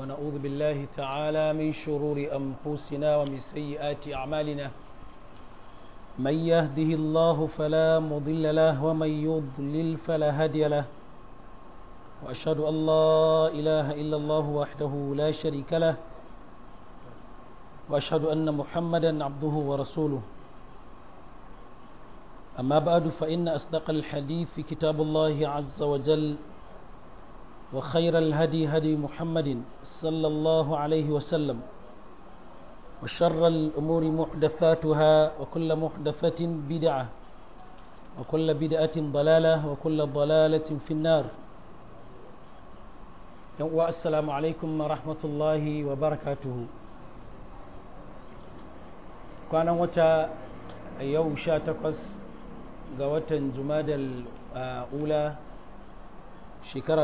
ونعوذ بالله تعالى من شرور أنفسنا ومن سيئات أعمالنا من يهده الله فلا مضل له ومن يضلل فلا هادي له وأشهد أن لا إله إلا الله وحده لا شريك له وأشهد أن محمدا عبده ورسوله أما بعد فإن أصدق الحديث كتاب الله عز وجل وخير الهدي هدي محمد صلى الله عليه وسلم وشر الأمور محدثاتها وكل محدثة بدعة وكل بدعة ضلالة وكل ضلالة في النار السلام عليكم ورحمة الله وبركاته كان وتا يوم شاتقس قوة جماد الأولى shekara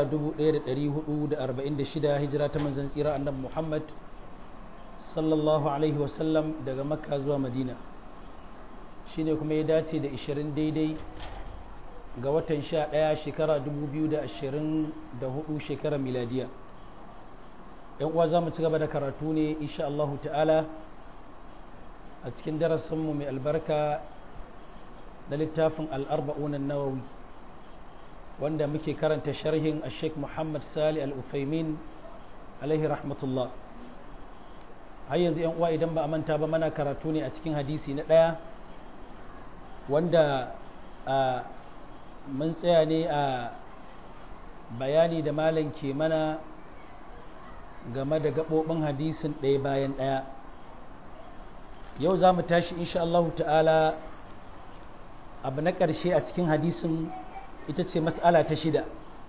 1446 hijira ta manzan tsira annabi Muhammad sallallahu alaihi wasallam daga makka zuwa madina shine kuma ya dace da 20 daidai ga watan 11 shekara 2024 shekara miladiya yan uwa za mu ci gaba da karatu ne insha Allah ta'ala a cikin darasinmu mai albarka da littafin al'arba'unan nawawi wanda muke karanta sharhin a sheikh muhammad sali al-ufaimin alaihi rahmatullah har yanzu yan uwa idan ba a manta ba mana karatu ne a cikin hadisi na ɗaya wanda mun tsaya ne a bayani da malam ke mana game da gaɓoɓin hadisin ɗaya bayan ɗaya yau za mu tashi insha Allah ta'ala abu na ƙarshe a cikin hadisin ita ce mas'ala ta shida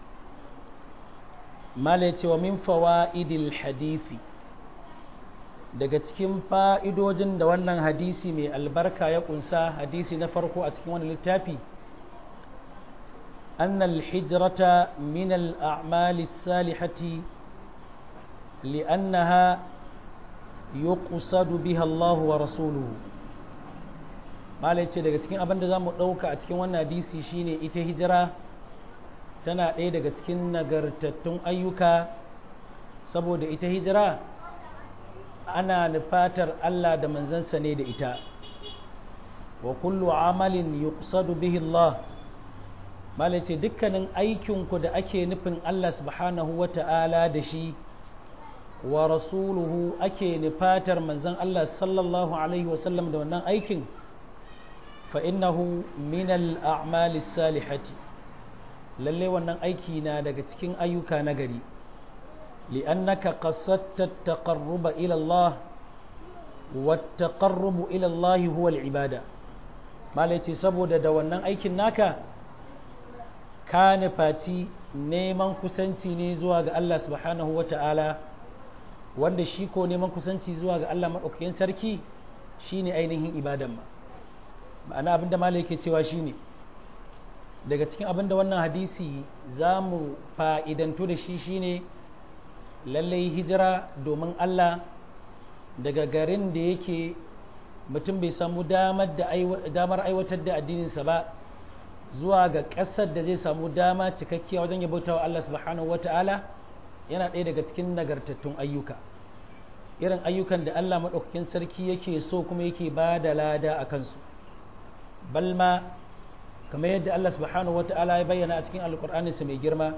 mala ce wa min fawa'idil hadisi daga cikin fa'idojin da wannan hadisi mai albarka ya kunsa hadisi na farko a cikin wani littafi أن الحجرة من الأعمال الصالحة لأنها يقصد بها الله ورسوله malai ce daga cikin abin da za mu ɗauka a cikin wannan hadisi shine ita hijira tana ɗaya daga cikin nagartattun ayyuka saboda ita hijira ana nufatar Allah da manzansa ne da ita wa kullu amalin yuqsadu bihi Allah malai ce dukkanin aikinku da ake nufin Allah subhanahu wa ta'ala da shi wa rasuluhu ake nufatar manzan Allah sallallahu alaihi wasallam da wannan aikin فإنه من الأعمال الصالحة lalle wannan aiki na daga cikin ayyuka na gari li'annaka qasadta taqarruba ila Allah wa taqarrubu ila Allah huwa al-ibada malai ce saboda da wannan aikin naka ka nufaci neman kusanci ne zuwa ga Allah subhanahu wa ta'ala wanda shi ko neman kusanci zuwa ga Allah maɗaukakin sarki shine ainihin ibadan ma ma'ana abinda malai yake cewa shine daga cikin abinda wannan hadisi za mu fa'idantu da shi shine lallai hijira domin Allah daga garin da yake mutum bai samu damar aiwatar da addininsa ba zuwa ga ƙasar da zai samu dama cikakkiya wajen ya bauta wa Allah subhanahu wata'ala yana ɗaya daga cikin nagartattun ayyuka irin ayyukan da Allah maɗaukakin sarki yake so kuma yake ba da lada a kansu balma kamar yadda Allah subhanahu wa ta'ala ya bayyana a cikin alkur'aninsa mai girma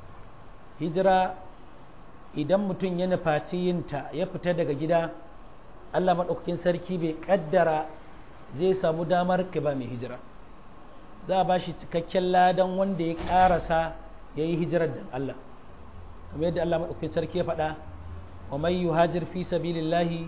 hijira idan mutum ya nufaci yinta ya fita daga gida Allah maɗaukakin sarki bai ƙaddara zai samu damar ka ba mai hijira za a ba shi cikakken ladan wanda ya ƙarasa ya yi hijirar da Allah kamar yadda Allah maɗaukakin sarki ya faɗa wa mai yuhajir fi sabilillahi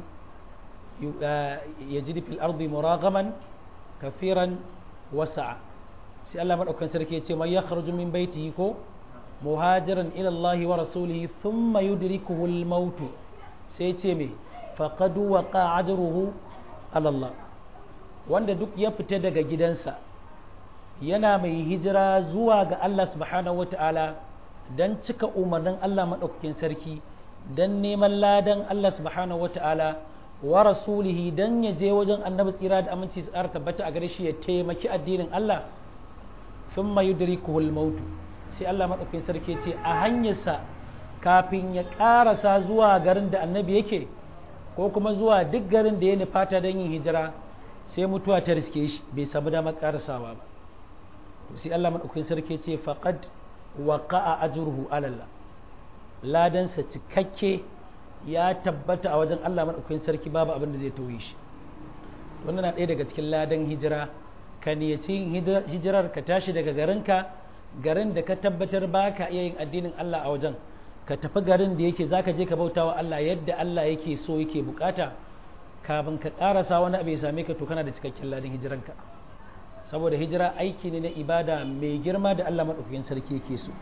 yajid fil ardi muragaman kafiran wasa'a sai Allah madaukakin sarki ya ce man yakhruju min baitihi ko muhajiran ila Allah wa rasulihi thumma yudrikuhu al-maut sai ce me faqad waqa ajruhu ala Allah wanda duk ya fita daga gidansa yana mai hijira zuwa ga Allah subhanahu wata'ala dan cika umarnin Allah madaukakin sarki dan neman ladan Allah subhanahu wata'ala wa rasulihi dan ya je wajen annabi tsira da aminci su ƙara tabbata a gare shi ya taimaki addinin Allah thumma yudrikuhu al-maut sai Allah madaukakin sarki ce a hanyarsa kafin ya ƙarasa zuwa garin da annabi yake ko kuma zuwa duk garin da ya nufata don yin hijira sai mutuwa ta riske shi bai samu damar ƙarasawa ba sai Allah maɗaukakin sarki ce faqad waqa'a ajruhu alalla ladansa cikakke ya tabbata a wajen Allah maɗaukakin sarki babu abin da zai tauye shi wannan na ɗaya daga cikin ladan hijira ka niyaci hijirar ka tashi daga garinka garin da ka tabbatar ba ka iya yin addinin Allah a wajen ka tafi garin da yake zaka je ka bauta wa Allah yadda Allah yake so yake bukata kafin ka karasa wani abu ya same ka to kana da cikakken ladan hijiranka saboda hijira aiki ne na ibada mai girma da Allah maɗaukakin sarki yake so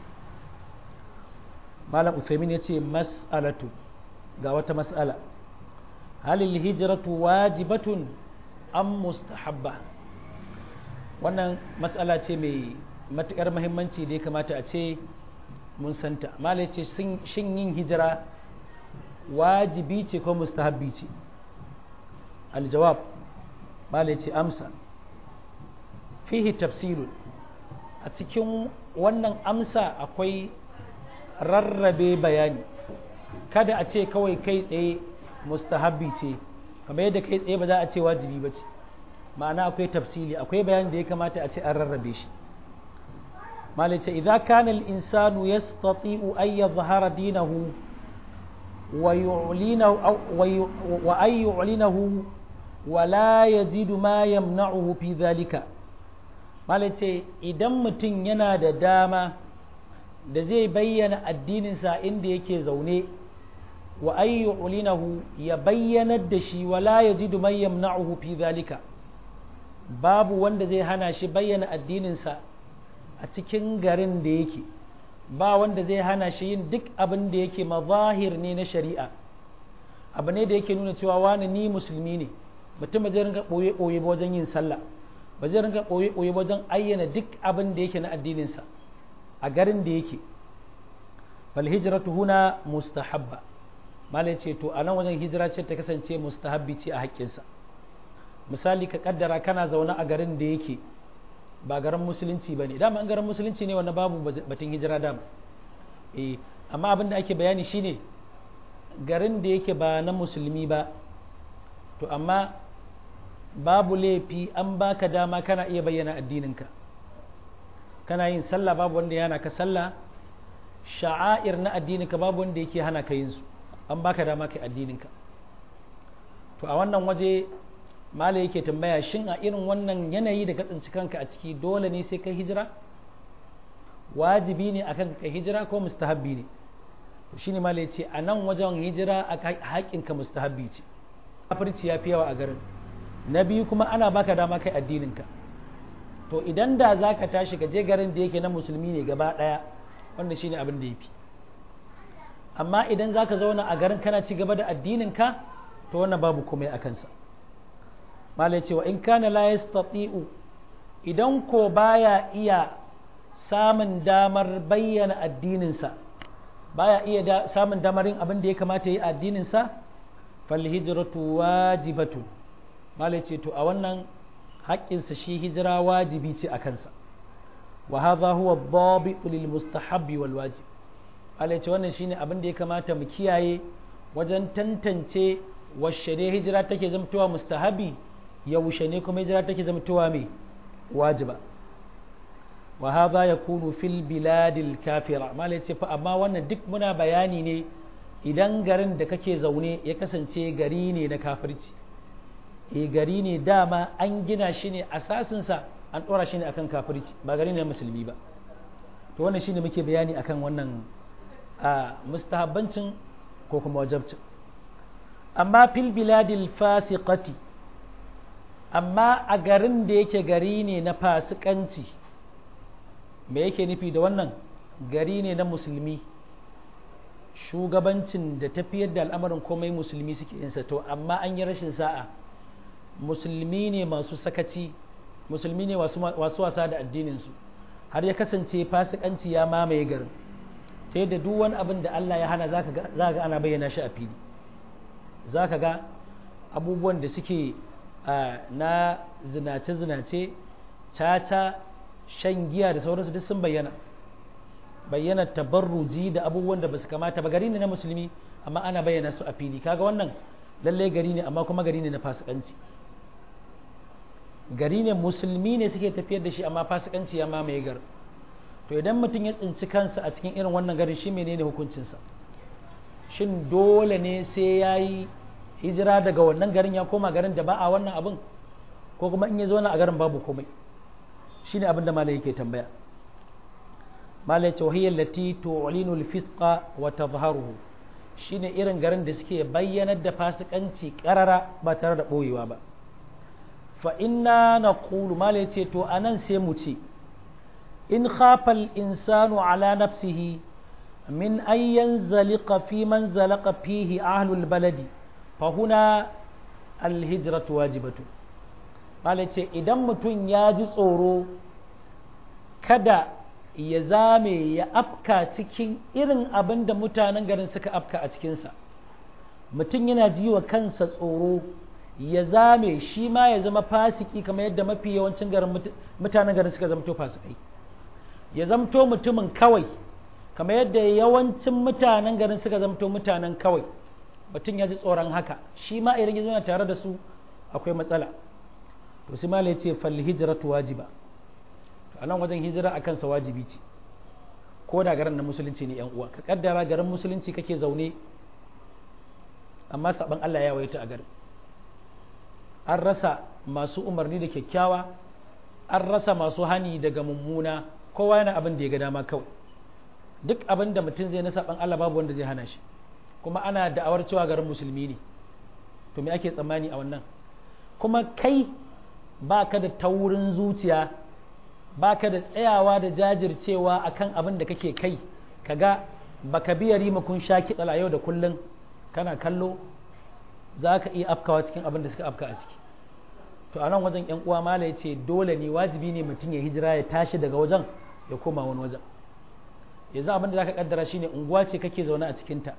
malam Uthaymin ya ce mas'alatu ga wata mas'ala halil hijratu wajibatun am mustahabba wannan mas'ala ce mai matuƙar muhimmanci da ya kamata a ce mun santa malai ce shin yin hijira wajibi ce ko mustahabbi ce aljawab malai ce amsa fihi tafsirun a cikin wannan amsa akwai rarrabe bayani kada a ce kawai kai tsaye mustahabbi ce kamar yadda kai tsaye ba za a ce wajibi ba ce ma'ana akwai tafsili akwai bayani da ya kamata a ce an rarrabe shi مالك إذا كان الإنسان يستطيع أن يظهر دينه ويعلنه أو وأن يعلنه ولا يجد ما يمنعه في ذلك مالك إذا متن ينادى داما da zai bayyana addininsa inda yake zaune wa ayyu ulinahu ya bayyanar da shi wala yajidu man yamna'uhu fi zalika babu wanda zai hana shi bayyana addininsa a cikin garin da yake ba wanda zai hana shi yin duk abin da yake mazahir ne na shari'a abu ne da yake nuna cewa wani ni musulmi ne mutum ba zai rinka ɓoye ɓoye ba wajen yin sallah ba zai rinka ɓoye ɓoye wajen ayyana duk abin da yake na addininsa a garin da yake bal hijratu huna mustahabba malai ce to a nan wajen hijira ce ta kasance mustahabbi ce a haƙƙinsa misali ka kaddara kana zaune a garin da yake ba garin musulunci ba ne dama an garin musulunci ne wanda babu batun hijira dama eh amma abin da ake bayani shine garin da yake ba na musulmi ba to amma babu laifi an baka dama kana iya bayyana addininka kana yin sallah babu wanda yana ka sallah sha'air na addininka babu wanda yake hana ka yin su an baka dama kai addininka to a wannan waje mala yake tambaya shin a irin wannan yanayi da ka tsinci kanka a ciki dole ne sai kai hijira wajibi ne akan kai hijira ko mustahabbi ne to shine mala yace a nan wajen hijira a haƙinka mustahabbi ce kafirci ya fi yawa a garin na biyu kuma ana baka dama kai addininka to idan da za ka tashi ka je garin da yake na musulmi ne gaba ɗaya wannan shine abin da ya fi amma idan za ka zauna a garin kana ci gaba da addininka to wannan babu komai a kansa malai cewa in kana la yastati'u idan ko baya iya samun damar bayyana addininsa baya iya da, samun damar yin abin da ya kamata yi addininsa fal hijratu wajibatun malai ce to a wannan haƙƙinsa shi hijira wajibi ce a kansa wa hadha huwa dhabitu lil mustahabbi wal wajib malai ce wannan shine abin da ya kamata mu kiyaye wajen tantance washe ne hijira take zamtowa mustahabi yaushe ne kuma hijira take zamtowa mai wajiba wa hadha yakunu fil biladil kafira malai ce fa amma wannan duk muna bayani ne idan garin da kake zaune ya kasance gari ne na kafirci e gari ne dama an gina shi ne asasinsa an ɗora shi ne akan kafirci ba gari ne musulmi ba to wannan shine muke bayani akan wannan a mustahabbancin ko kuma wajabcin amma fil biladil fasiqati amma a garin da yake gari ne na fasikanci me yake nufi da wannan gari ne na musulmi shugabancin da tafiyar da al'amarin komai musulmi suke yinsa to amma an yi rashin sa'a musulmi ne masu sakaci musulmi ne wasu wasa da addininsu har ya kasance fasikanci ya mamaye garin ta yadda duk wani abin da Allah ya hana za ga ana bayyana shi a fili za ka ga abubuwan da suke na zinace-zinace caca shan giya da sauransu duk sun bayyana bayyana tabarruji da abubuwan da basu kamata ba gari ne na musulmi amma ana bayyana su a fili kaga wannan lalle gari ne amma kuma gari ne na fasikanci gari ne musulmi ne suke tafiyar da shi amma fasikanci ya mamaye gar to idan mutum ya tsinci kansa a cikin irin wannan garin shi menene hukuncinsa shin dole ne sai ya yi hijira daga wannan garin ya koma garin da ba a wannan abin ko kuma in ya zo a garin babu komai shi ne abin da malai yake tambaya malai ce wahiyar lati tu'linul fisqa wa tazharuhu shine irin garin da suke bayyanar da fasikanci karara ba tare da boyewa ba fa inna naqulu malai ce to anan sai mu ce in khafa al-insanu ala nafsihi من أن ينزلق في من زلق فيه أهل البلد فهنا الهجرة واجبة قال idan mutum ya ji tsoro kada ya zame ya afka cikin irin abin da mutanen garin suka afka a cikinsa mutum yana ji wa kansa tsoro ya zame shi ma ya zama fasiki kamar yadda mafi yawancin garin mutanen garin suka zamto fasikai ya zamto mutumin kawai kamar yadda yawancin mutanen garin suka zamto mutanen kawai mutum ya ji tsoron haka shi ma idan ya zo tare da su akwai matsala to sai malai ce fal hijratu wajiba to anan wajen hijira a kansa wajibi ce ko da garin na musulunci ne yan uwa ka kaddara garin musulunci kake zaune amma saban Allah ya waita a garin an rasa masu umarni da kyakkyawa an rasa masu hani daga mummuna kowa yana abin da ya ga dama kawai duk abin da mutum zai na saban Allah babu wanda zai hana shi kuma ana da'awar cewa garin musulmi ne to me ake tsammani a wannan kuma kai ba ka da taurin zuciya ba ka da tsayawa da jajircewa akan abin da kake kai kaga baka biya rima kun sha kiɗala yau da kullum kana kallo za ka iya afkawa cikin abin da suka afka a ciki to a nan wajen yan uwa mala ya ce dole ne wajibi ne mutum ya hijira ya tashi daga wajen ya koma wani wajen yanzu abin da za ka kaddara shine unguwa ce kake zaune a cikinta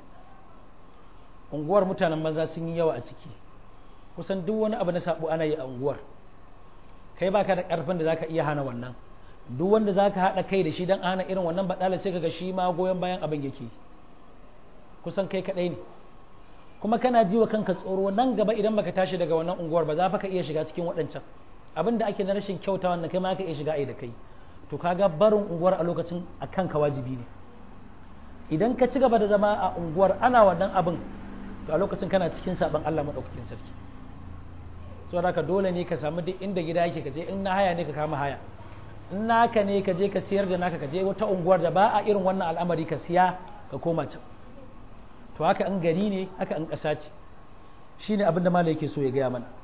unguwar mutanen maza sun yi yawa a ciki kusan duk wani abu na sabo ana yi a unguwar kai baka da karfin da zaka iya hana wannan duk wanda zaka haɗa kai da shi don hana irin wannan baɗala sai kaga shi ma goyon bayan abin yake kusan kai kaɗai ne kuma kana ji wa kanka tsoro nan gaba idan baka tashi daga wannan unguwar ba za ka iya shiga cikin waɗancan abin da ake na rashin kyauta wannan kai ma ka iya shiga ai da kai to kaga barin unguwar a lokacin a kanka wajibi ne idan ka ci gaba da zama a unguwar ana wannan abin to a lokacin kana cikin saban Allah madaukakin sarki saboda haka dole ne ka samu duk inda gida yake ka je in na haya ne ka kama haya in naka ne ka je ka siyar da naka ka je wata unguwar da ba a irin wannan al'amari ka siya ka koma can to haka an gari ne haka an ƙasa ce shine abin da malai yake so ya gaya mana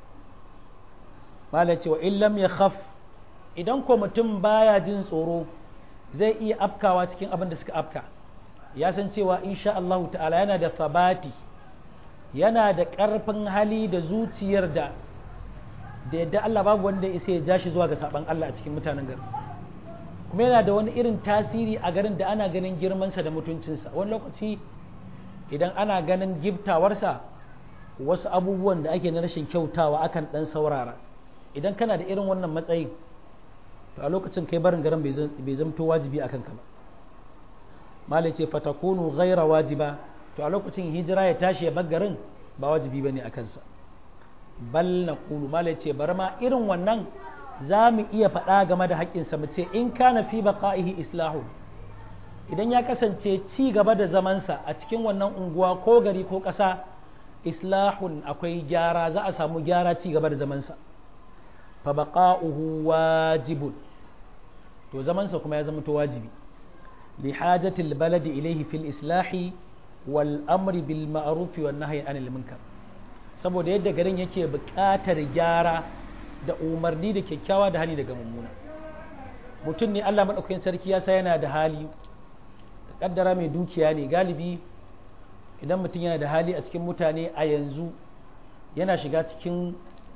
malai ce wa illam ya khaf idan ko mutum baya jin tsoro zai iya afkawa cikin abin da suka afka ya san cewa insha Allah ta'ala yana da sabati yana da ƙarfin hali da zuciyar da da yadda Allah babu wanda ya isa ya ja shi zuwa ga saban Allah a cikin mutanen garin kuma yana da wani irin tasiri a garin da ana ganin girmansa da mutuncinsa wani lokaci idan ana ganin giftawarsa wasu abubuwan da ake na rashin kyautawa akan dan saurara idan kana da irin wannan matsayin to a lokacin kai barin garin bai zamto wajibi a kanka ba malai ce fatakunu ghaira wajiba to a lokacin hijira ya tashi ya bar garin ba wajibi bane a kansa bal na kulu malai ce bar ma irin wannan za mu iya faɗa game da haƙƙinsa mu ce in kana fi baqa'ihi islahu idan ya kasance ci gaba da zamansa a cikin wannan unguwa ko gari ko ƙasa islahun akwai gyara za a samu gyara ci gaba da zamansa fa baqa'uhu wajibun to zamansa kuma ya zama to wajibi li hajatil baladi ilayhi fil islahi wal amri bil ma'ruf wan nahyi anil munkar saboda yadda garin yake buƙatar gyara da umarni da kyakkyawa da hali daga mummuna mutum ne Allah madaukakin sarki ya sa yana da hali kaddara mai dukiya ne galibi idan mutum yana da hali a cikin mutane a yanzu yana shiga cikin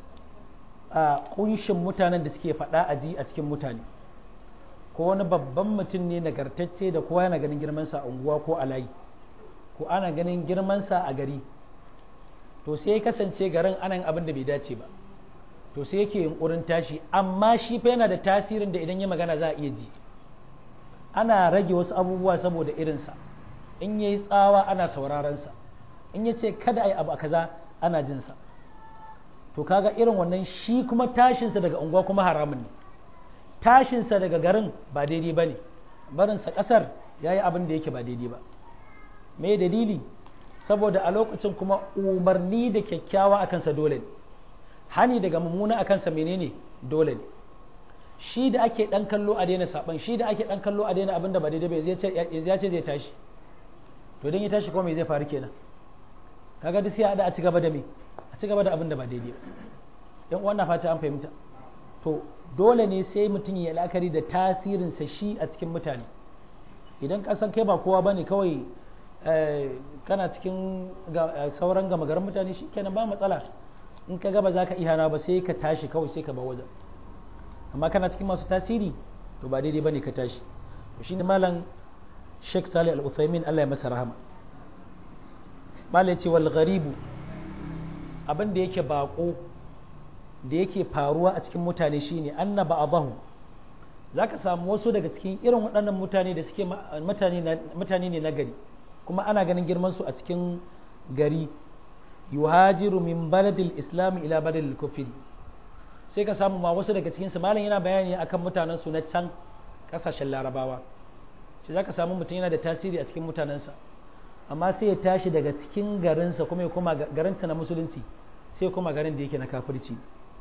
a kunshin mutanen da suke faɗa a ji a cikin mutane ko wani babban mutum ne nagartacce da kowa yana ganin girmansa a unguwa ko a layi ko ana ganin girmansa a gari to sai ya kasance garin anan abin da bai dace ba to sai yake yunkurin tashi amma shi fa yana da tasirin da idan ya magana za a iya ji ana rage wasu abubuwa saboda irinsa in ya yi tsawa ana saurarensa in ya ce kada a yi abu a kaza ana jinsa to kaga irin wannan shi kuma tashinsa daga unguwa kuma haramun ne tashinsa daga garin ba daidai ba ne barinsa ƙasar ya yi abin da yake ba daidai ba me dalili saboda a lokacin kuma umarni da kyakkyawa a kansa dole ne hani daga mummuna a kansa menene dole ne shi da ake dan kallo a daina saban shi da ake dan kallo a daina abin da ba daidai ba ya ce zai tashi to don ya tashi kuma me zai faru kenan kaga duk sai a ci gaba da me a ci gaba da abin da ba daidai ba yan uwan na fata an fahimta to dole ne sai mutum ya la'akari da tasirinsa shi a cikin mutane idan kasan kai ba kowa bane kawai kana cikin sauran gama garin mutane shi kenan ba matsala in ka gaba za ka ihana ba sai ka tashi kawai sai ka ba wajen amma kana cikin masu tasiri to ba daidai bane ka tashi shi ne malam Sheikh Salih Al-Uthaymin Allah ya masa rahama malam ce wal gharibu abin da yake bako da yake faruwa a cikin mutane shine anna ba'dahu zaka samu wasu daga cikin irin waɗannan mutane da suke mutane ne na gari kuma ana ganin girman su a cikin gari yuhajiru min baladil islam ila baladil kufri sai ka samu ma wasu daga cikin su malam yana bayani akan mutanen su na can kasashen larabawa sai zaka samu mutum yana da tasiri a cikin mutanensa amma sai ya tashi daga cikin garinsa kuma ya koma garinsa na musulunci sai kuma garin da yake na kafirci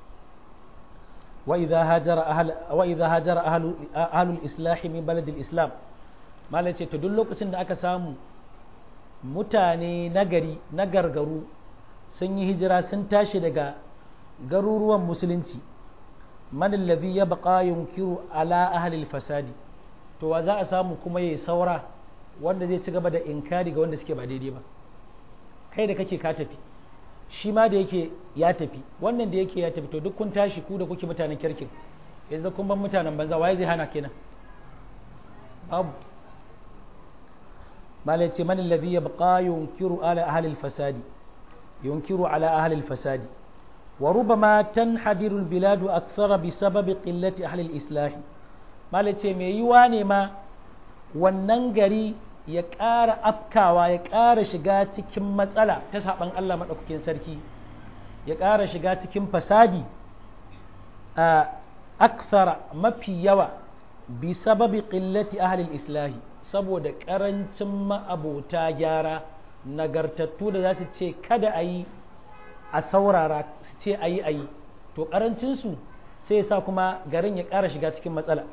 wa idza hajara ahl wa idza hajara ahlu ahlul islah min baladil islam malam ce to duk lokacin da aka samu mutane nagari na gargaru sun yi hijira sun tashi daga garuruwan musulunci man alladhi yabqa yunkiru ala ahli fasadi to wa za a samu kuma yayi saura wanda zai ci gaba da inkari ga wanda suke ba daidai ba kai da kake ka tafi shi ma da yake ya tafi wannan da yake ya tafi to duk kun tashi ku da kuke mutanen kirkin yanzu kun ban mutanen banza waye zai hana kenan babu malai ce man alladhi yabqa yunkiru ala ahli al-fasadi yunkiru ala ahli al-fasadi wa rubama tanhadiru al-bilad akthara bi sababi qillati ahli al-islah malai ce me yiwa ne ma wannan gari ya ƙara afkawa ya ƙara shiga cikin matsala ta saban Allah maɗaukakin sarki ya ƙara shiga cikin fasadi a aksara mafi yawa bi sababi qillati ahli islahi saboda ƙarancin ma'abota gyara nagartattu da za su ce kada a yi a saurara su ce a yi a yi to ƙarancinsu sai sa kuma garin ya ƙara shiga cikin matsala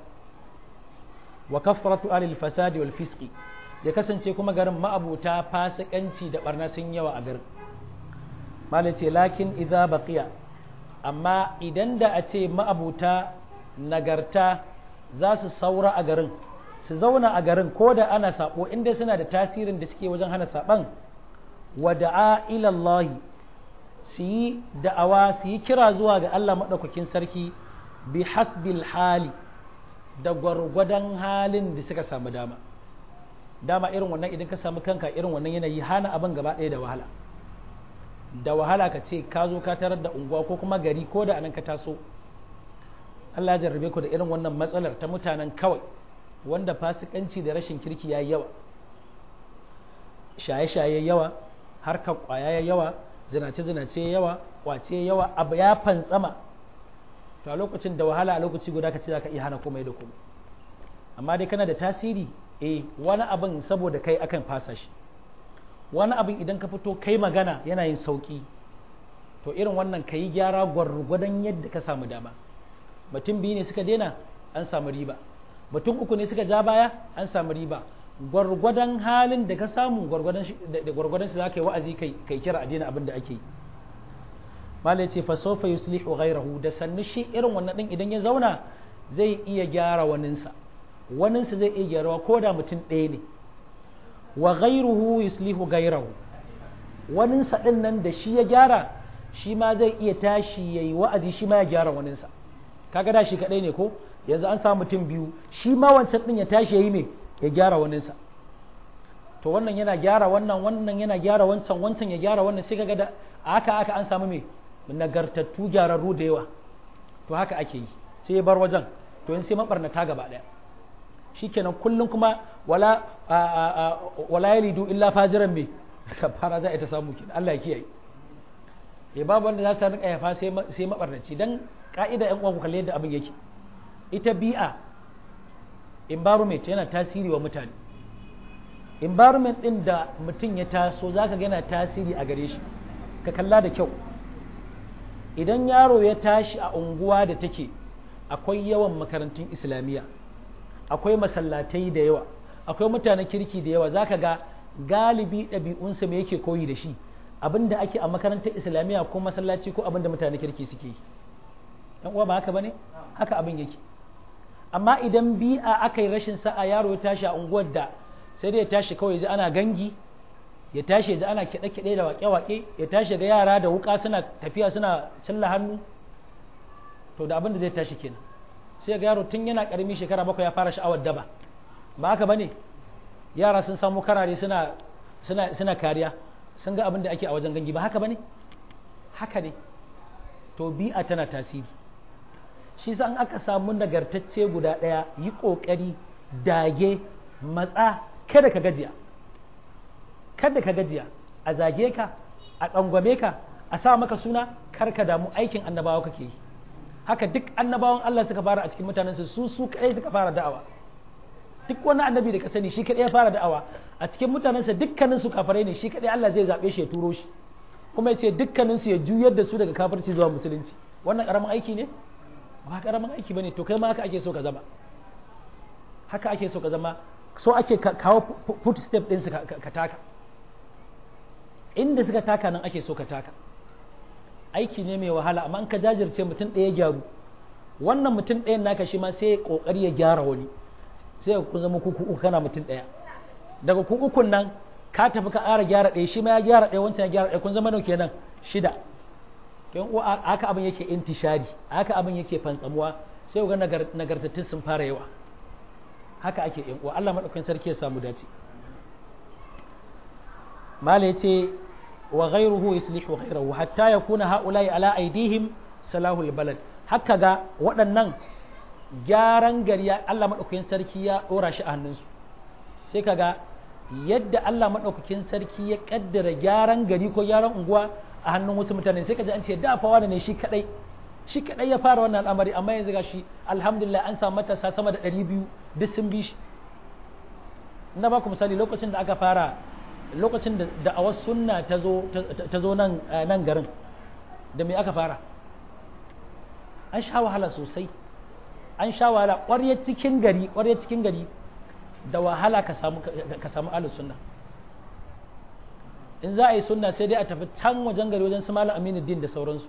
wa kafratu alil fasadi wal fisqi ya kasance kuma garin ma'abuta fasikanci da barna sun yawa a garin malai ce lakin idza baqiya amma idan da a ce ma'abuta nagarta za su saura a garin su zauna a garin ko da ana sabo inda suna da tasirin da suke wajen hana saban wa da'a ila Allah su yi da'awa su yi kira zuwa ga Allah madaukakin sarki bi hasbil hali da gwargwadon halin da suka samu dama dama irin wannan idan ka samu kanka irin wannan yanayi hana abin gaba ɗaya da wahala da wahala ka ce ka zo ka tarar da unguwa ko kuma gari ko da anan ka taso Allah ya jarrabe ku da irin wannan matsalar ta mutanen kawai wanda fasikanci da rashin kirki ya yawa shaye-shaye yawa harkar kwaya ya yawa zinace-zinace yawa kwace yawa abu ya fantsama to a lokacin da wahala a lokaci guda ka ce za ka iya hana komai da komai amma dai kana da tasiri eh wani abin saboda kai akan fasa shi wani abin idan ka fito kai magana yana yin sauki to irin wannan ka yi gyara gwargwadon yadda ka samu dama mutum biyu ne suka daina an samu riba mutum uku ne suka ja baya an samu riba gwargwadon halin da ka samu gwargwadon shi za ka yi wa'azi kai kira a daina abin da ake yi malai ce fa sofa yuslihu ghayrahu da sannu shi irin wannan din idan ya zauna zai iya gyara waninsa waninsa zai iya gyarawa ko da mutum ɗaya ne wa ghayruhu yuslihu ghayrahu waninsa din nan da shi ya gyara shi ma zai iya tashi yayi wa'azi shi ma ya gyara waninsa kaga da shi kadai ne ko yanzu an samu mutum biyu shi ma wancan din ya tashi yayi me ya gyara waninsa to wannan yana gyara wannan wannan yana gyara wancan wancan ya gyara wannan sai kaga da haka aka an samu me nagartattu gyararru da yawa to haka ake yi sai ya bar wajen to yin sai mabarnata gaba daya shikenan kullum kuma wala wala yalidu illa fajiran me kafara za a ta samu kenan Allah ya kiyaye ya babu wanda za su rinka yafa sai sai mabarnaci dan ka'ida yan uwa ku kalle yadda abin yake ita bi'a environment yana tasiri wa mutane environment din da mutum ya taso zaka ga yana tasiri a gare shi ka kalla da kyau idan yaro ya tashi a unguwa da take akwai yawan makarantun islamiyya akwai masallatai da yawa akwai mutanen kirki da yawa zaka ga galibi ɗabi'unsa me yake koyi da shi abinda ake a makarantar islamiyya ko masallaci ko abinda mutanen kirki suke yi dan uwa ba haka bane haka abin yake amma idan bi'a aka yi rashin sa'a yaro ya tashi a unguwar da sai dai ya tashi kawai ji ana gangi ya tashi ji ana kiɗe-kiɗe da waƙe-waƙe ya tashi ga yara da wuƙa suna tafiya suna cilla hannu to da abin da zai tashi kenan sai ga yaro tun yana ƙarami shekara bakwai ya fara sha'awar daba ba haka bane yara sun samu karare suna suna suna kariya sun ga abin da ake a wajen gangi ba haka bane haka ne to bi'a tana tasiri shi sa an aka samu nagartacce guda ɗaya yi ƙoƙari dage matsa kada ka gajiya kada ka gajiya a zage ka a tsangwame ka a sa maka suna kar ka damu aikin annabawa kake yi haka duk annabawan Allah suka fara a cikin mutanensu su su kadai suka fara da'awa duk wani annabi da ka sani shi kadai ya fara da'awa a cikin mutanensa dukkanin su kafirai ne shi kadai Allah zai zabe shi ya turo shi kuma ya ce dukkanin su ya juyar da su daga kafirci zuwa musulunci wannan karamin aiki ne ba karamin aiki bane to kai ma haka ake so ka zama haka ake so ka zama so ake kawo footstep din su ka taka inda suka taka nan ake so ka taka aiki ne mai wahala amma in ka jajirce mutum ɗaya gyaru wannan mutum ɗayan naka shi ma sai kokari ya gyara wani sai ku zama kuku uku kana mutum ɗaya daga ku ukun nan ka tafi ka ƙara gyara ɗaya shi ma ya gyara ɗaya wancan ya gyara ɗaya kun zama nau kenan shida don uwa haka abin yake intishari haka abin yake fantsamuwa sai ga nagartattun sun fara yawa haka ake yan uwa Allah madaukakin sarki ya samu dace mala yace wa ghayruhu yuslihu ghayrahu hatta yakuna haula'i ala aidihim salahul balad haka ga waɗannan gyaran gari Allah madaukakin sarki ya dora shi a hannunsu sai kaga yadda Allah madaukakin sarki ya kaddara gyaran gari ko gyaran unguwa a hannun wasu mutane sai kaji an ce da fa ne shi kadai shi kadai ya fara wannan al'amari amma yanzu gashi alhamdulillah an samu matasa sama da 200 duk sun bi shi na ba ku misali lokacin da aka fara lokacin da da'awar sunna ta zo ta zo nan nan garin da me aka fara an sha wahala sosai an sha wahala ƙwaryar cikin gari ƙwaryar cikin gari da wahala ka samu ka samu ahlus sunna in za a yi sunna sai dai a tafi can wajen gari wajen su malam aminu din da sauransu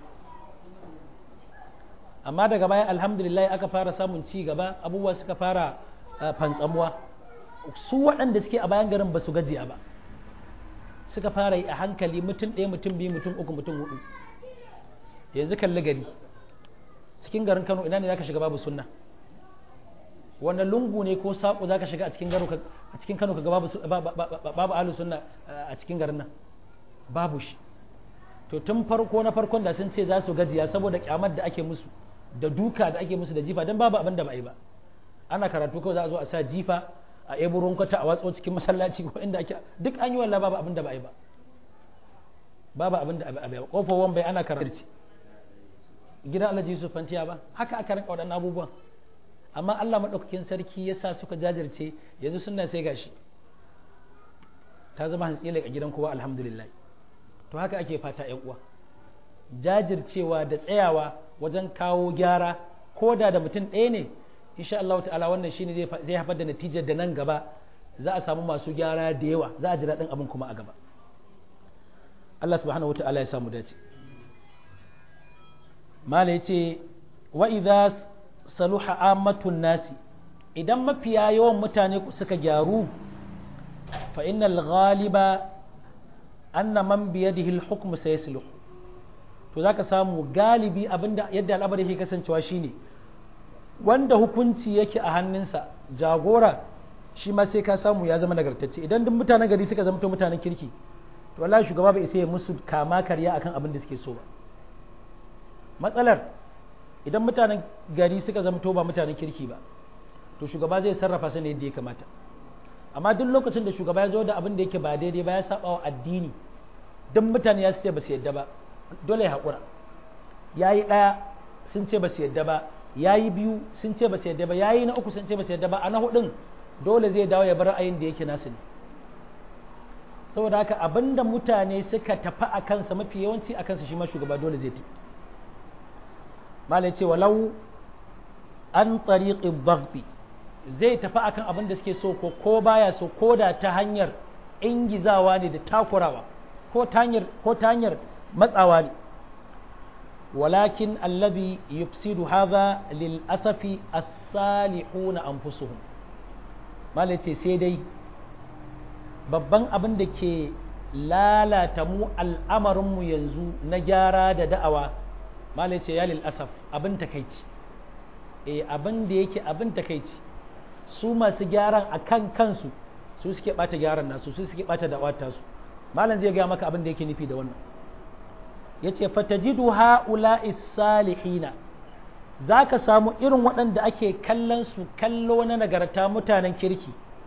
amma daga baya alhamdulillah aka fara samun ci gaba abubuwa suka fara fantsamuwa su waɗanda suke a bayan garin ba su gajiya ba suka fara yi a hankali mutum ɗaya mutum biyu mutum uku mutum hudu yanzu kalli gari cikin garin kano ina ne za ka shiga babu sunna wannan lungu ne ko saƙo za ka shiga a cikin garo a cikin kano ka ga babu babu ahlus sunna a cikin garin nan babu shi to tun farko na farkon da sun ce za su gajiya saboda kyamar da ake musu da duka da ake musu da jifa dan babu abin da ba a yi ba ana karatu kawai za a zo a sa jifa a eburon kwata a watso cikin masallaci ko inda ake duk an yi wallah babu abin da ba a yi ba babu abin da ba a yi ba kofar wan bai ana karatu gidan alhaji yusuf fantiya ba haka aka rinka waɗannan abubuwan amma Allah maɗaukakin sarki ya sa suka jajirce yanzu suna sai gashi ta zama hantsila a gidan kowa alhamdulillah to haka ake fata yan uwa jajircewa da tsayawa wajen kawo gyara ko da da mutum ɗaya ne insha Allah ta'ala wannan shine zai zai haifar da natijar da nan gaba za a samu masu gyara da yawa za a ji daɗin abin kuma a gaba Allah subhanahu wa ta'ala ya samu dace mala yace wa idza saluha ammatun nasi idan mafiya yawan mutane suka gyaru fa innal ghaliba anna man biyadihi al-hukm sayasluh to zaka samu galibi abinda yadda al'amari yake kasancewa shine wanda hukunci yake a hannunsa jagora shi ma sai ka samu ya zama nagartacce idan duk mutanen gari suka zama mutanen kirki to wallahi shugaba bai isa ya musu kama karya akan abin da suke so ba matsalar idan mutanen gari suka zama ba mutanen kirki ba to shugaba zai sarrafa su ne yadda ya kamata amma duk lokacin da shugaba ya zo da abin da yake ba daidai ba ya saba wa addini duk mutane ya ce ba su yadda ba dole ya haƙura ya yi ɗaya sun ce ba su yadda ba ya yi biyu sun ce ba su yadda ba ya yi na uku sun ce ba su yadda ba a na hudun dole zai dawo ya bar ra'ayin da yake nasu ne saboda haka abinda mutane suka tafi a kansa mafi yawanci a kansa shi ma shugaba dole zai ti malai ce walau an tariqi baghti zai tafi akan abin da suke so ko ko baya so ko da ta hanyar ingizawa ne da takurawa ko ta hanyar ko ta hanyar matsawa ne walakin allazi yufsidu hadha lil asafi as-salihuna anfusuhum malai ce sai dai babban abin da ke lalata mu al'amarinmu yanzu na gyara da da'awa malai ce ya asaf abin takaici e abin da yake abin takaici su masu gyaran a kan kansu su suke bata gyaran nasu su suke bata da'awata su malam zai gaya maka abin da yake nufi da wannan ya ce fatajidu ha'ula salihina za ka samu irin waɗanda ake kallon su kallo na nagarta mutanen kirki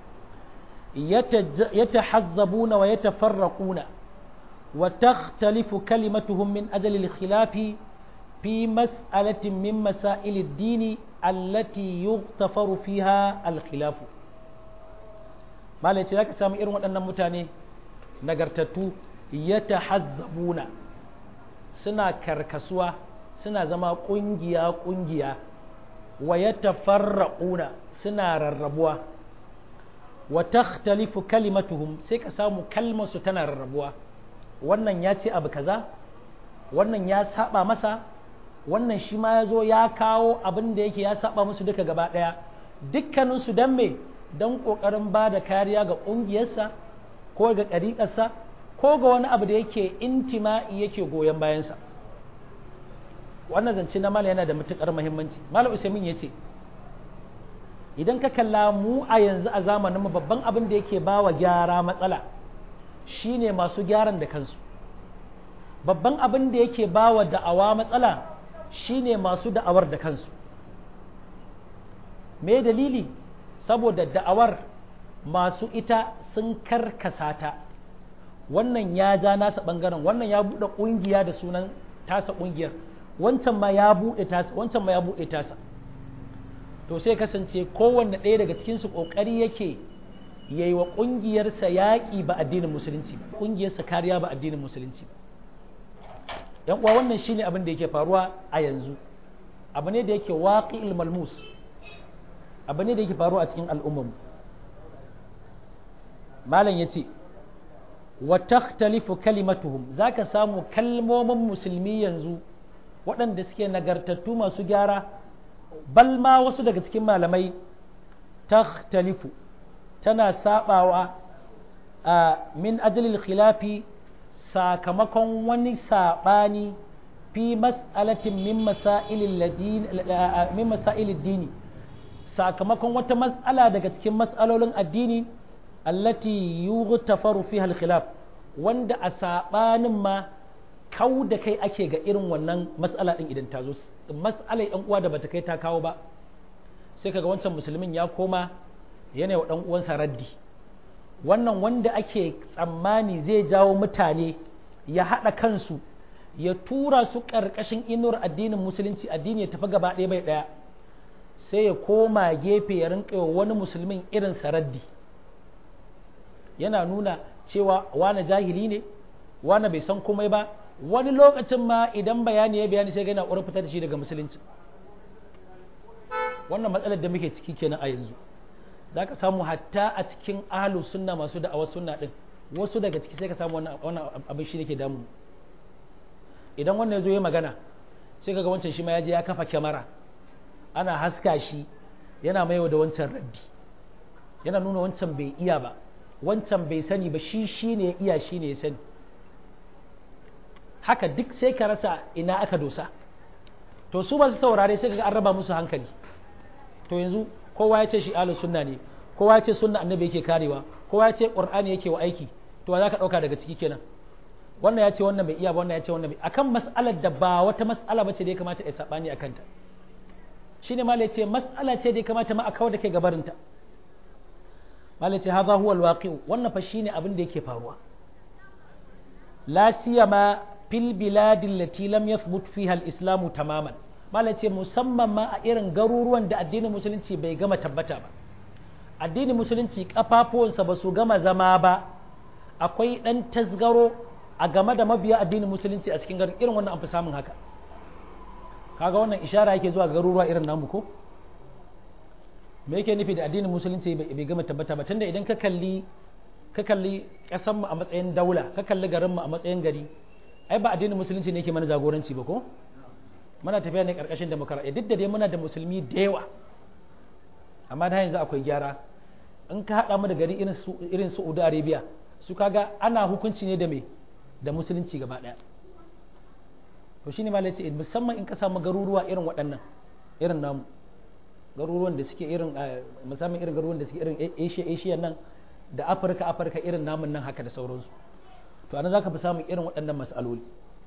يتحزبون ويتفرقون وتختلف كلمتهم من أجل الخلاف في مسألة من مسائل الدين التي يغتفر فيها الخلاف ما لا يتلاك سامي إرون أن متاني نقرتتو يتحزبون سنا كركسوا سنا زما قنجيا قنجيا ويتفرقون سنا رربوا wa takhtalifu kalimatuhum sai ka samu kalmar su tana rarrabuwa wannan ya ce abu kaza wannan ya saba masa wannan shi ma ya zo ya kawo abin da yake ya saba musu duka gaba daya dukkanin su dan me dan kokarin ba da kariya ga kungiyarsa ko ga ɗariƙarsa ko ga wani abu da yake intima'i yake goyon bayansa wannan zance na mala yana da matukar muhimmanci malam usaimin ya ce idan ka kalla mu a yanzu a zamanin mu babban abin da yake bawa gyara matsala shine masu gyaran da kansu babban abin da yake bawa da'awa matsala shine masu da'awar da kansu me dalili saboda da'awar masu ita sun karkasa ta wannan ya ja nasa bangaren wannan ya buɗe ƙungiya da sunan tasa ƙungiyar wancan ma ya buɗe tasa wancan ma ya buɗe tasa to sai kasance kowanne ɗaya daga cikinsu ƙoƙari yake yayi wa ƙungiyarsa yaƙi ba addinin musulunci ba ƙungiyarsa kariya ba addinin musulunci ba yan uwa wannan shine abin da yake faruwa a yanzu abu ne da yake waqi'il malmus abu ne da yake faruwa a cikin al'ummar malam yace wa takhtalifu kalimatuhum zaka samu kalmomin musulmi yanzu waɗanda suke nagartattu masu gyara bal ma wasu daga cikin malamai takhtalifu tana sabawa a min ajalil khilafi sakamakon wani sabani fi mas'alatin min masailid dini sakamakon wata mas'ala daga cikin mas'alolin addini allati yughtafaru fiha al-khilaf wanda a sabanin ma kau da kai ake ga irin wannan mas'ala din idan ta zo mas'alar yan uwa da bata kai ta kawo ba sai kaga wancan musulmin ya koma yana wa dan uwansa raddi wannan wanda ake tsammani zai jawo mutane ya haɗa kansu ya tura su ƙarƙashin inuwar addinin musulunci addini ya tafi gaba ɗaya bai ɗaya sai ya koma gefe ya rinƙa wani musulmin irin raddi yana nuna cewa wane jahili ne wane bai san komai ba wani lokacin ma idan bayani ya bayani sai ga yana ƙorar fitar da shi daga musulunci wannan matsalar da muke ciki kenan a yanzu za ka samu hatta a cikin ahalu sunna masu da'awar sunna din wasu daga ciki sai ka samu wannan abin shi ne ke damu idan wannan ya zo ya magana sai ka ga wancan shi ma ya je ya kafa kyamara ana haska shi yana maiwa da wancan raddi yana nuna wancan bai iya ba wancan bai sani ba shi shi ne ya iya shi ne ya sani haka duk sai ka rasa ina aka dosa to su ba su saurare sai ka ga an raba musu hankali to yanzu kowa ya ce shi ahlus sunna ne kowa ya ce sunna annabi yake karewa kowa ya ce qur'ani yake wa aiki to za ka dauka daga ciki kenan wannan ya ce wannan bai iya ba wannan ya ce wannan bai akan mas'alar da ba wata mas'ala bace da ya kamata ya sabani akan ta shine malai ce mas'ala ce da kamata ma a kawo da kai gabarinta malai ce hadha huwa alwaqi wannan fa shine abin da yake faruwa la siyama fil biladi allati lam yathbut fiha al-islam tamaman malai ce musamman ma a irin garuruwan da addinin musulunci bai gama tabbata ba addinin musulunci kafafuwansa ba su gama zama ba akwai dan tasgaro a game da mabiya addinin musulunci a cikin garin irin wannan an fi samun haka kaga wannan ishara yake zuwa garuruwa irin namu ko me yake nufi da addinin musulunci bai gama tabbata ba tunda idan ka kalli ka kalli kasan mu a matsayin daula ka kalli garin mu a matsayin gari ai ba addinin musulunci ne yake mana jagoranci ba ko muna tafiya ne karkashin demokaradiyya duk da dai muna da musulmi da yawa amma da yanzu akwai gyara in ka haɗa mu da gari irin su irin Saudi Arabia su kaga ana hukunci ne da me da musulunci gaba ɗaya to shine ma ce musamman in ka samu garuruwa irin waɗannan irin namu garuruwan da suke irin musamman irin garuruwan da suke irin Asia Asia nan da Afirka Afirka irin namun nan haka da sauransu to anan zaka fi samun irin waɗannan mas'aloli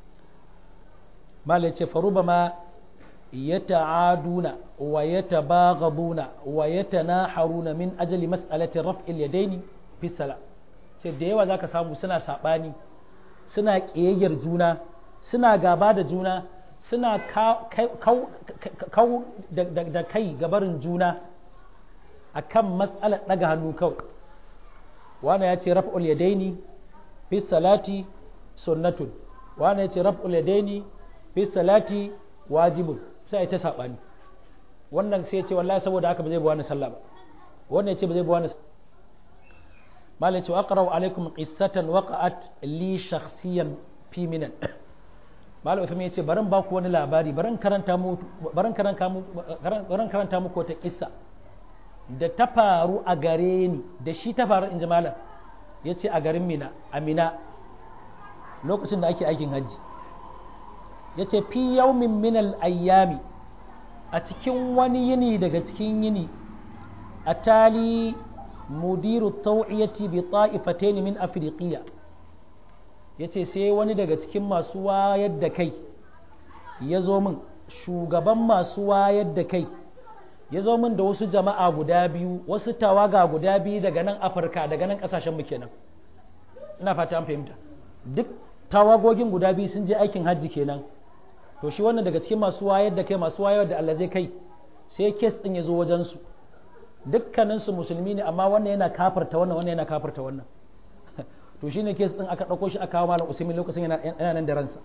malai ce faruba ma yata'aduna wa yatabaghabuna wa yatanaharuna min ajali mas'alati raf'il yadaini fi sala sai da yawa zaka samu suna sabani suna kiyayyar juna suna gaba da juna suna kau da kai gabarin juna a kan matsalar ɗaga hannu kawai wane ya ce raf'ul yadaini fi salati sunnatun wane ya ce raf'ul yadaini fi salati wajibun sai ta saɓani wannan sai ya ce wallahi saboda haka ba zai bi wani sallah ba wannan ya ce ba zai bi wani malai ce wa aqra'u alaikum qissatan waqa'at li shakhsiyan fi minan malam Uthman ya ce barin ba ku wani labari barin karanta mu barin karanta mu barin karanta muku wata kissa da ta faru a gare ni da shi ta faru inji malam ya ce a garin Mina Amina lokacin da ake aikin hajji ya ce fi yaumin minal ayyami a cikin wani yini daga cikin yini a tali mudiru tau'iyati bi ta'ifatayn min afriqiya ya ce sai wani daga cikin masu wayar da kai ya zo min shugaban masu wayar da kai ya zo min da wasu jama'a guda biyu wasu tawaga guda biyu daga nan afirka daga nan kasashen mu kenan ina fata an fahimta duk tawagogin guda biyu sun je aikin hajji kenan to shi wannan daga cikin masu wayar da kai masu wayar da Allah zai kai sai kes din ya zo wajen su dukkaninsu musulmi ne amma wannan yana kafarta wannan wannan yana kafarta wannan to shine kes din aka ɗauko shi aka kawo malam usaimin lokacin yana nan da ransa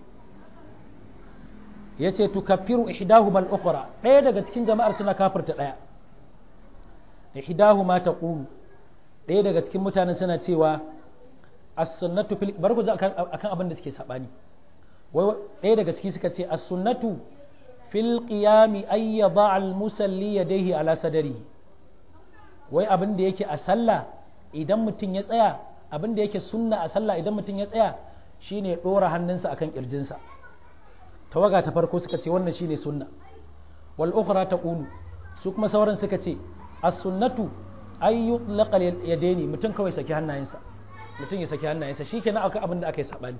yace tukaffiru ihdahuma al-ukhra ɗaya daga cikin jama'ar suna kafirta ɗaya ihdahuma taqulu ɗaya daga cikin mutanen suna cewa as-sunnatu fil bar ku ji akan abin da suke sabani wai ɗaya daga ciki suka ce as-sunnatu fil qiyami ay yada al-musalli yadayhi ala sadari wai abin da yake a sallah idan mutum ya tsaya abin da yake sunna a sallah idan mutum ya tsaya shine ya ɗora hannunsa akan ƙirjinsa tawaga ta farko suka ce wannan shine sunna wal ukhra taqulu su kuma sauran suka ce as-sunnatu ay yutlaqa yadaini mutum kawai saki hannayensa mutum ya saki hannayensa shikenan akwai abin da aka yi sabani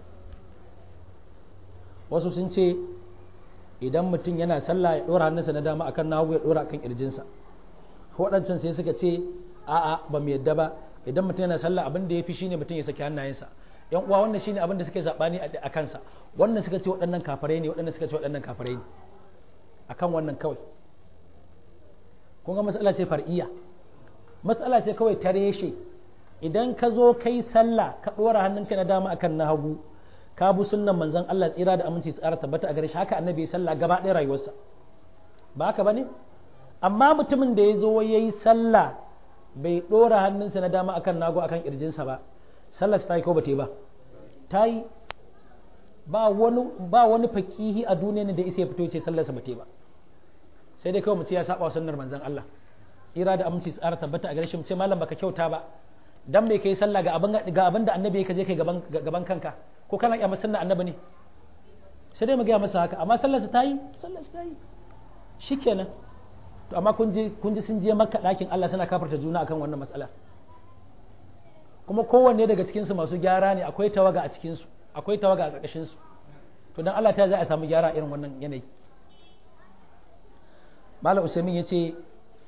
wasu sun ce idan mutum yana sallah ya ɗora hannunsa na dama akan nagu ya ɗora akan ƙirjinsa waɗancan sai suka ce a'a ba mu yadda ba idan mutum yana sallah abin da ya fi shine mutum ya saki hannayensa yan uwa wannan shine abin da suke zabani a kansa wannan suka ce waɗannan kafirai ne waɗannan suka ce waɗannan kafirai ne akan wannan kawai kun ga matsala ce far'iyya matsala ce kawai ta reshe idan ka zo kai sallah ka ɗora hannunka na dama akan na hagu ka bi sunnan manzon Allah tsira da aminci tsara tabbata a gare shi haka annabi ya sallah gaba ɗaya rayuwarsa ba haka bane amma mutumin da ya zo ya yi sallah bai ɗora hannunsa na dama akan nago akan ƙirjinsa ba sallar ta yi ko ba ta yi ba ta yi ba wani ba wani fakihi a duniya da isa ya fito ce sallarsa ba ta yi ba sai dai kawai mutum ya saba sunnar manzon Allah tsira da aminci tsara tabbata a gare shi ce malam baka kyauta ba dan bai kai sallah ga abin ga abin da annabi ka je kai gaban gaban kanka ko kana iya sunnar annabi ne sai dai mu ga masa haka amma sallarsa ta yi sallarsa ta yi shikenan to amma kun ji kun ji sun je makka ɗakin Allah suna kafarta juna akan wannan matsala kuma kowanne daga cikin su masu gyara ne akwai tawaga a cikin su akwai tawaga a ƙarƙashin su to dan Allah ta za a samu gyara irin wannan yanayi malam usaimin ya ce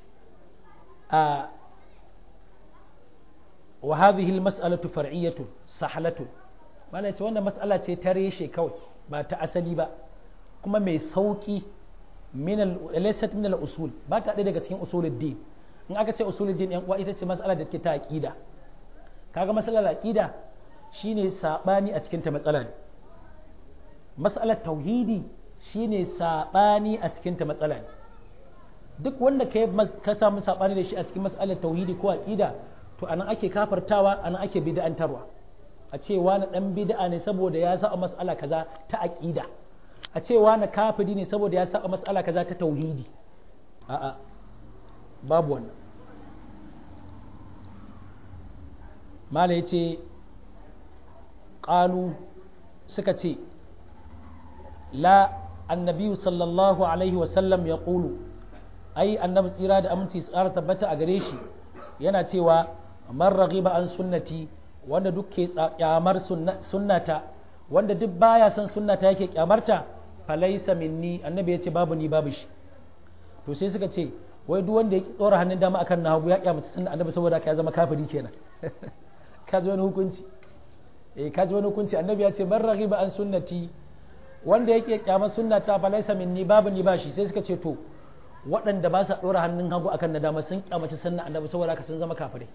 a wa hadhihi almas'alatu far'iyyatu sahlatu malam ce wannan mas'ala ce ta reshe kawai ba ta asali ba kuma mai sauki min al-laysat min al-usul ba ta daga cikin usuluddin in aka ce usuluddin yan uwa ita ce mas'ala da ke ta aqida kaga mas'alar aqida shine sabani a cikin ta matsala ne mas'alar tauhidi shine sabani a cikin ta matsala ne duk wanda ka ka samu sabani da shi a cikin mas'alar tauhidi ko aqida to anan ake kafartawa anan ake bid'antarwa a ce wani dan bid'a ne saboda ya sa mas'ala kaza ta aqida a ce wani kafiri ne saboda ya sa mas'ala kaza ta tauhidi a'a babu wannan mala yace qalu suka ce la annabi sallallahu alaihi wasallam ya ƙulu ai annabi tsira da aminci tsara tabbata a gare shi yana cewa man raghiba an sunnati wanda duk ke kyamar sunnata wanda duk baya son sunnata yake kyamarta falaisa minni annabi ya ce babu ni babu shi to sai suka ce wai duk wanda ya tsora hannun dama akan na hagu ya kyamata sunna annabi saboda ka ya zama kafiri kenan ka ji wani hukunci eh ka ji wani hukunci annabi ya ce man raghiba an sunnati wanda yake kyamar sunnata falaisa minni babu ni bashi sai suka ce to waɗanda ba sa ɗora hannun hagu akan na dama sun kyamaci sunna annabi saboda haka sun zama kafirai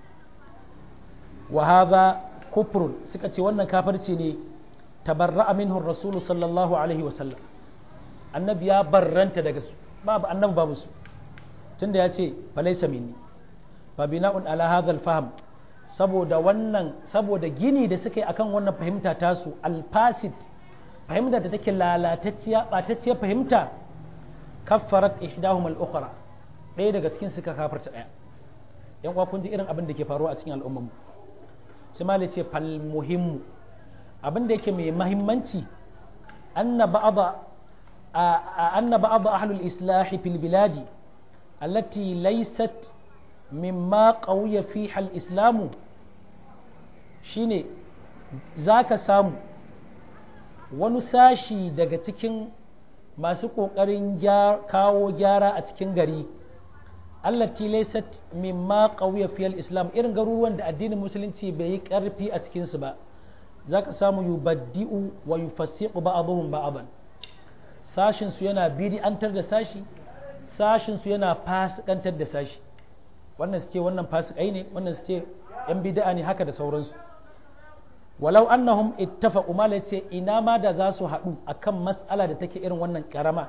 wa hadha kufrun suka ce wannan kafirci ne tabarra'a minhu rasulu sallallahu alaihi wa sallam annabi ya barranta daga su babu annabi babu su tunda ya ce falaisa minni fa bina'un ala hadha al-fahm saboda wannan saboda gini da suka yi akan wannan fahimta tasu al-fasid fahimta da take lalatacciya ɓatacciyar fahimta kaffarat ihdahum al-ukhra ɗaya daga cikin suka kafarta ɗaya yan uwa kun ji irin abin da ke faruwa a cikin al'ummar sai malai ce fal muhimmu abin da yake mai mahimmanci anna ba'd anna ba'd ahlul islah fil biladi allati laysat mimma qawiya fiha al-islamu shine zaka samu wani sashi daga cikin masu ƙoƙarin kawo gyara a cikin gari allati laysat mimma qawiya fiyal islam irin garuruwan da addinin musulunci bai yi ƙarfi a cikinsu ba zaka samu yubaddi'u wa yufassiqu ba'dhum ba'dan sashin su yana bid'antar da sashi sashin su yana fasikantar da sashi wannan su ce wannan fasikai ne wannan su ce yan bid'a ne haka da sauransu walau annahum ittafaqu mala yace ina ma da za su haɗu akan mas'ala da take irin wannan karama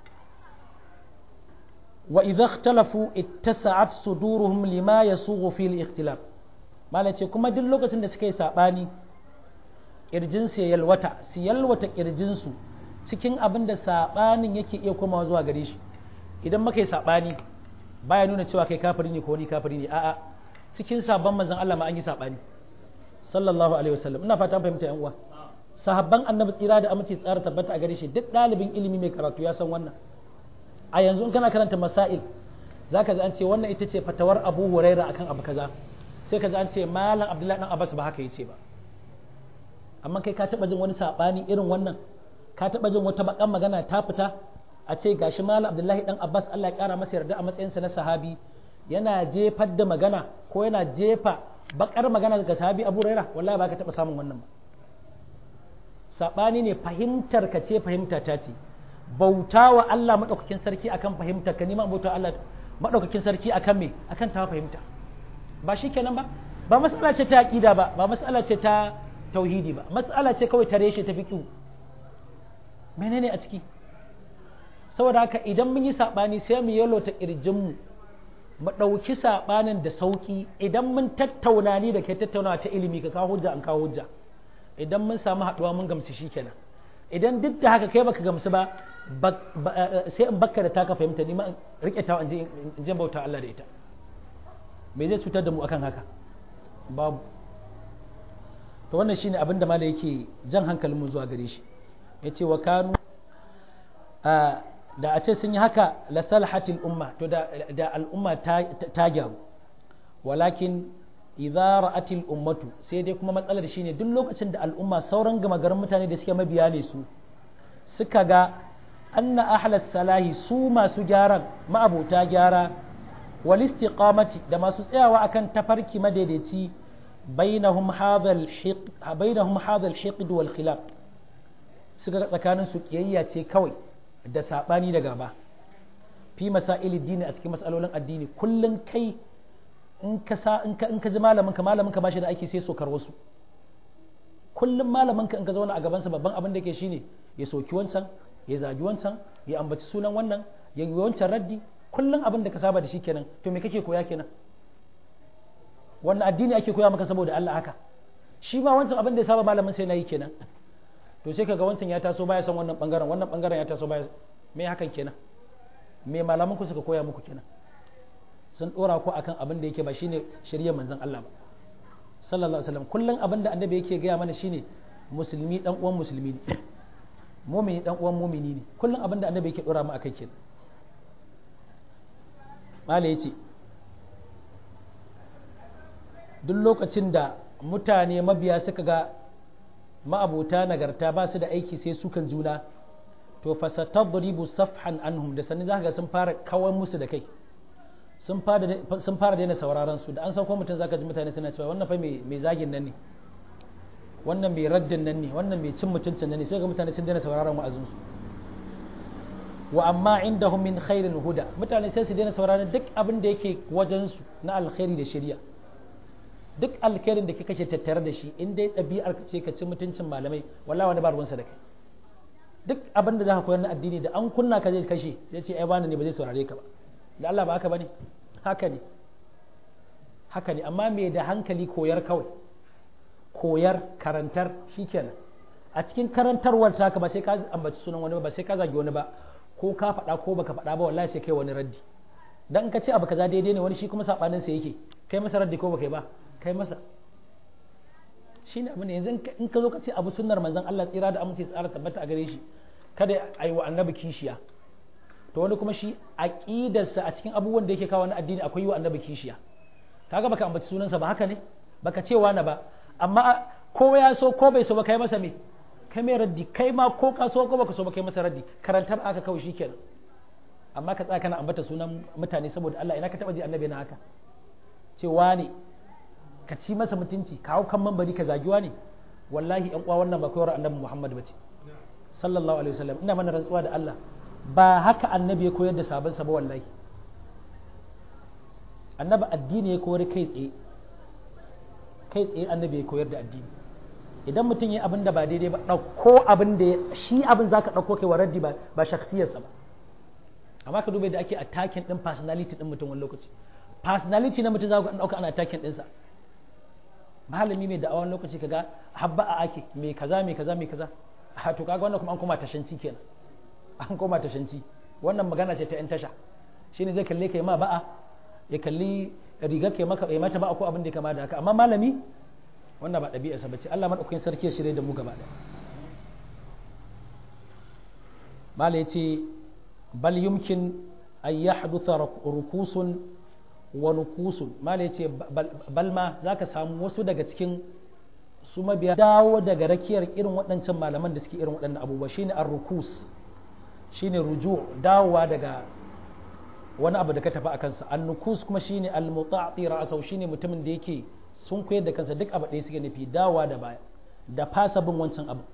wa idza ikhtalafu ittasa'at suduruhum lima yasughu fi al-ikhtilaf mala yace kuma duk lokacin da suka yi sabani kirjin su yalwata su yalwata kirjin su cikin abin da sabanin yake iya komawa zuwa gare shi idan muka yi sabani baya nuna cewa kai kafiri ne ko ni kafiri ne a'a cikin sabon manzon Allah ma an yi sabani sallallahu alaihi wasallam ina fata fahimta yan uwa sahabban annabi tsira da aminci tsara tabbata a gare shi duk ɗalibin ilimi mai karatu ya san wannan a yanzu in kana karanta masail zaka ji an ce wannan ita ce fatawar Abu Huraira akan abu kaza sai ka ji an ce malam Abdullahi dan Abbas ba haka yace ba amma kai ka taba jin wani sabani irin wannan ka taba jin wata bakan magana ta fita a ce gashi malam Abdullahi dan Abbas Allah ya kara masa yarda a matsayinsa na sahabi yana jefar da magana ko yana jefa bakar magana daga sahabi abu raira wallahi ba ka taɓa samun wannan ba saɓani ne fahimtar ka ce fahimta ta ce bauta wa Allah maɗaukakin sarki akan fahimta ka nima bauta Allah maɗaukakin sarki akan me akan ta fahimta ba shi kenan ba ba mas'ala ce ta aqida ba ba mas'ala ce ta tauhidi ba mas'ala ce kawai ta reshe ta fiqhu menene a ciki saboda haka idan mun yi saɓani sai mu yalo ta ƙirjinmu mu ɗauki saɓanin da sauƙi idan mun tattauna ni da kai tattaunawa ta ilimi ka kawo hujja an kawo hujja idan mun samu haɗuwa mun gamsu shi kenan idan duk da haka kai baka gamsu ba sai in bakka da taka fahimta ni ma rike ta in je bauta Allah da ita me zai cutar da mu akan haka babu to wannan shine abin da mala yake jan hankalin mu zuwa gare shi yace wa kanu da a ce sun yi haka la salahatil umma to da, da al'umma ta, ta gyaru walakin idza ra'atil ummatu sai dai kuma matsalar shine duk lokacin da al'umma sauran gama garin mutane da suke mabiya ne su suka ga anna ahlas salahi su masu gyaran ma'abota gyara wal istiqamati da masu tsayawa akan tafarki madaidaici bainahum hadhal hiq bainahum hadhal hiqd wal khilaf suka tsakanin su kiyayya ce kawai da sabani da gaba fi masailid dini a cikin masalolin addini kullun kai in ka sa in ka in ka ji malamin ka malamin ka bashi da aiki sai sokar wasu kullum malamin ka in ka zauna a gaban sa babban abin da yake shine ya soki wancan ya zagi wancan ya ambaci sunan wannan ya yi wancan raddi kullum abin da ka saba da shi kenan to me kake koya kenan wannan addini ake koya maka saboda Allah haka shi ma wancan abin da ya saba malamin sai nayi kenan to sai kaga wancan ya taso baya son wannan bangaren wannan bangaren ya taso baya me hakan kenan me malaman ku suka koya muku kenan sun dora ku akan abin da yake ba shine shari'ar manzon Allah ba sallallahu alaihi wasallam kullum abin da annabi yake gaya mana shine musulmi dan uwan musulmi ne mumini dan uwan mumini ne kullum abin da annabi yake dora mu akai kenan mala yace duk lokacin da mutane mabiya suka ga ma'abota nagarta ba su da aiki sai sukan juna to fasatadribu safhan anhum da sanin zaka ga sun fara kawan musu da kai sun fara sun fara daina sauraron su da an sauko mutum zaka ji mutane suna cewa wannan fa mai zagin nan ne wannan mai raddin nan ne wannan mai cin mutuncin nan ne sai ga mutane sun daina sauraron wa'azin su wa amma indahum min khairin huda mutane sai su daina sauraron duk abin da yake wajen su na alkhairi da shari'a duk alkhairin da kika ce tattare da shi in dai ɗabi'ar ka ce ka ci mutuncin malamai wallahi wani ba ruwansa da kai duk abin da za ka koyar na addini da an kunna ka zai kashe ya ce ai bani ne ba zai saurare ka ba da Allah ba haka bane haka ne haka ne amma me da hankali koyar kawai koyar karantar shikenan a cikin karantarwar taka ba sai ka ambaci sunan wani ba sai ka zagi wani ba ko ka faɗa ko baka faɗa ba wallahi sai kai wani raddi dan in ka ce abu kaza daidai ne wani shi kuma sabanin sa yake kai masa raddi ko baka yi ba kai masa shine abu ne yanzu in ka zo ka ce abu sunnar manzon Allah tsira da aminci tsara tabbata a gare shi kada a yi wa annabi kishiya to wani kuma shi aqidarsa a cikin abubuwan da yake kawo na addini akwai yi wa annabi kishiya kaga baka ambaci sunansa ba haka ne baka ce wani ba amma ko ya so ko bai so ba kai masa me kai mai raddi kai ma ko ka so ko baka so ba kai masa raddi karantar aka kawai shikenan amma ka tsaya kana ambata sunan mutane saboda Allah ina ka taba ji annabi na haka cewa ne ka ci masa mutunci ka hau kan mambari ka zagiwa ne wallahi yan uwa wannan ba koyar annabi Muhammad bace sallallahu alaihi wasallam ina mana rantsuwa da Allah ba haka annabi ya koyar da sabon sa ba wallahi annabi addini ya koyar kai tsaye kai tsaye annabi ya koyar da addini idan mutum ya abin da ba daidai ba ɗauko abin da shi abin zaka ɗauko kai wa raddi ba ba shaksiyarsa ba amma ka duba da ake attacking din personality din mutum wani lokaci personality na mutum za ku ɗauka ana attacking ɗinsa malami mai da awon lokaci kaga habba a ake mai kaza mai kaza mai kaza a to kaga wannan kuma an koma tashanci kenan an koma tashanci wannan magana ce ta yan tasha shine zai kalle kai ma ba'a ya kalli riga kai maka ya mata ba'a ko abin da ya kama da haka amma malami wannan ba ɗabi'arsa bace Allah madaukakin sarki ya shirye da mu gaba ɗaya mala yace bal yumkin an yahdutha rukusun wa nukusun mala yace bal ma zaka samu wasu daga cikin su mabiya dawo daga rakiyar irin waɗancan malaman da suke irin waɗannan abubuwa shine ar-rukus shine ruju dawowa daga wani abu da ka tafi a kansa an-nukus kuma shine al-muta'ti ra'sahu shine mutumin da yake sun koyar da kansa duk abu ɗaya suke nufi dawowa da baya da fasa bin wancan abu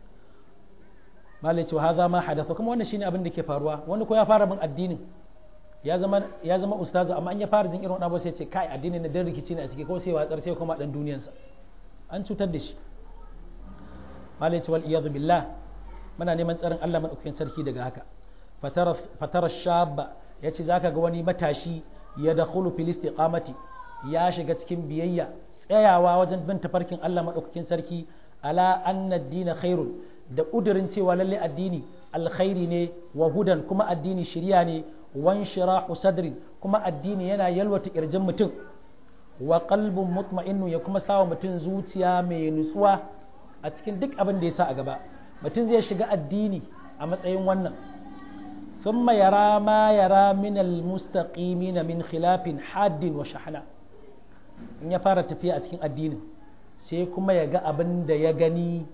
malai cewa haza ma hadatha kuma wannan shine abin da ke faruwa wani ko ya fara bin addinin ya zama ya zama ustazu amma an ya fara jin irin wannan abu sai ce kai addinin na dan rikici ne a ciki ko sai watsar sai kuma dan duniyarsa an cutar da shi malai cewa iyadu billah muna neman tsarin Allah madaukakin sarki daga haka fatara fatara shabba yace zaka ga wani matashi ya dakhulu fil istiqamati ya shiga cikin biyayya tsayawa wajen bin tafarkin Allah madaukakin sarki ala anna ad-din khairun da ƙudurin cewa lalle addini alkhairi ne wa hudan kuma addini shirya ne wan shirahu sadrin kuma addini yana yalwata kirjin mutum wa qalbun mutma'innu ya kuma sawa mutum zuciya mai nutsuwa a cikin duk abin da ya sa a gaba mutum zai shiga addini a matsayin wannan thumma yara ma yara min almustaqimin min khilafin haddin wa shahana in ya fara tafiya a cikin addinin sai kuma ya ga abin da ya gani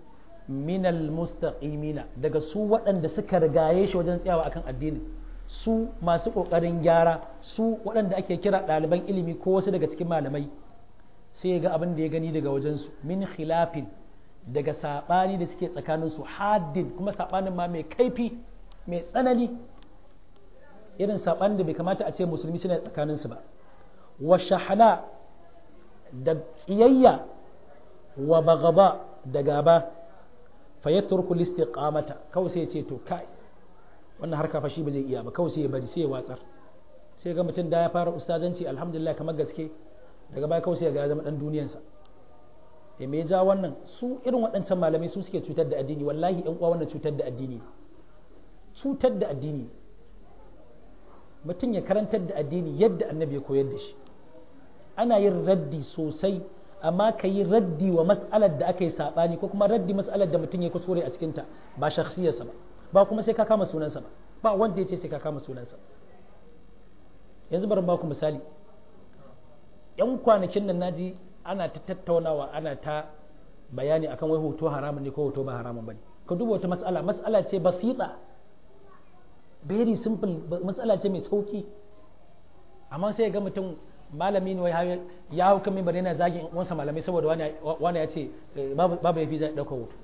minal mustaqimina daga su waɗanda suka rigaye shi wajen tsayawa akan addini su masu ƙoƙarin gyara su waɗanda ake kira ɗaliban ilimi ko wasu daga cikin malamai sai ya ga abin da ya gani daga wajensu min khilafin daga saɓani da suke tsakaninsu haddin kuma saɓanin ma mai kaifi mai tsanani irin saɓanin da bai kamata a ce musulmi suna tsakaninsu ba wa shahana da tsiyayya wa bagaba da gaba fa yatruku listiqamata kawai sai ya ce to kai wannan harka fa shi ba zai iya ba kawai sai ya bari sai ya watsar sai ga mutum da ya fara ustazanci alhamdulillah kamar gaske daga baya kawai sai ya zama dan duniyansa ya me ja wannan su irin waɗancan malamai su suke cutar da addini wallahi ɗan uwa wannan cutar da addini cutar da addini mutum ya karantar da addini yadda annabi ya koyar da shi ana yin raddi sosai amma ka yi raddi wa mas'alar da aka yi saɓani ko kuma raddi mas'alar da mutum ya kuskure a cikinta ba shakhsiyarsa ba ba kuma sai ka kama sunansa ba ba wanda ya ce sai ka kama sunansa yanzu bari ba ku misali yan kwanakin nan naji ana ta tattaunawa ana ta bayani akan wai hoto haramun ne ko hoto ba haramun bane ka duba wata mas'ala mas'ala ce basita very simple mas'ala ce mai sauki amma sai ga mutum malami ne ya hau kan mimbar yana zagin wansa malamai saboda wani ya ce babu ya fi zai ɗaukar hoto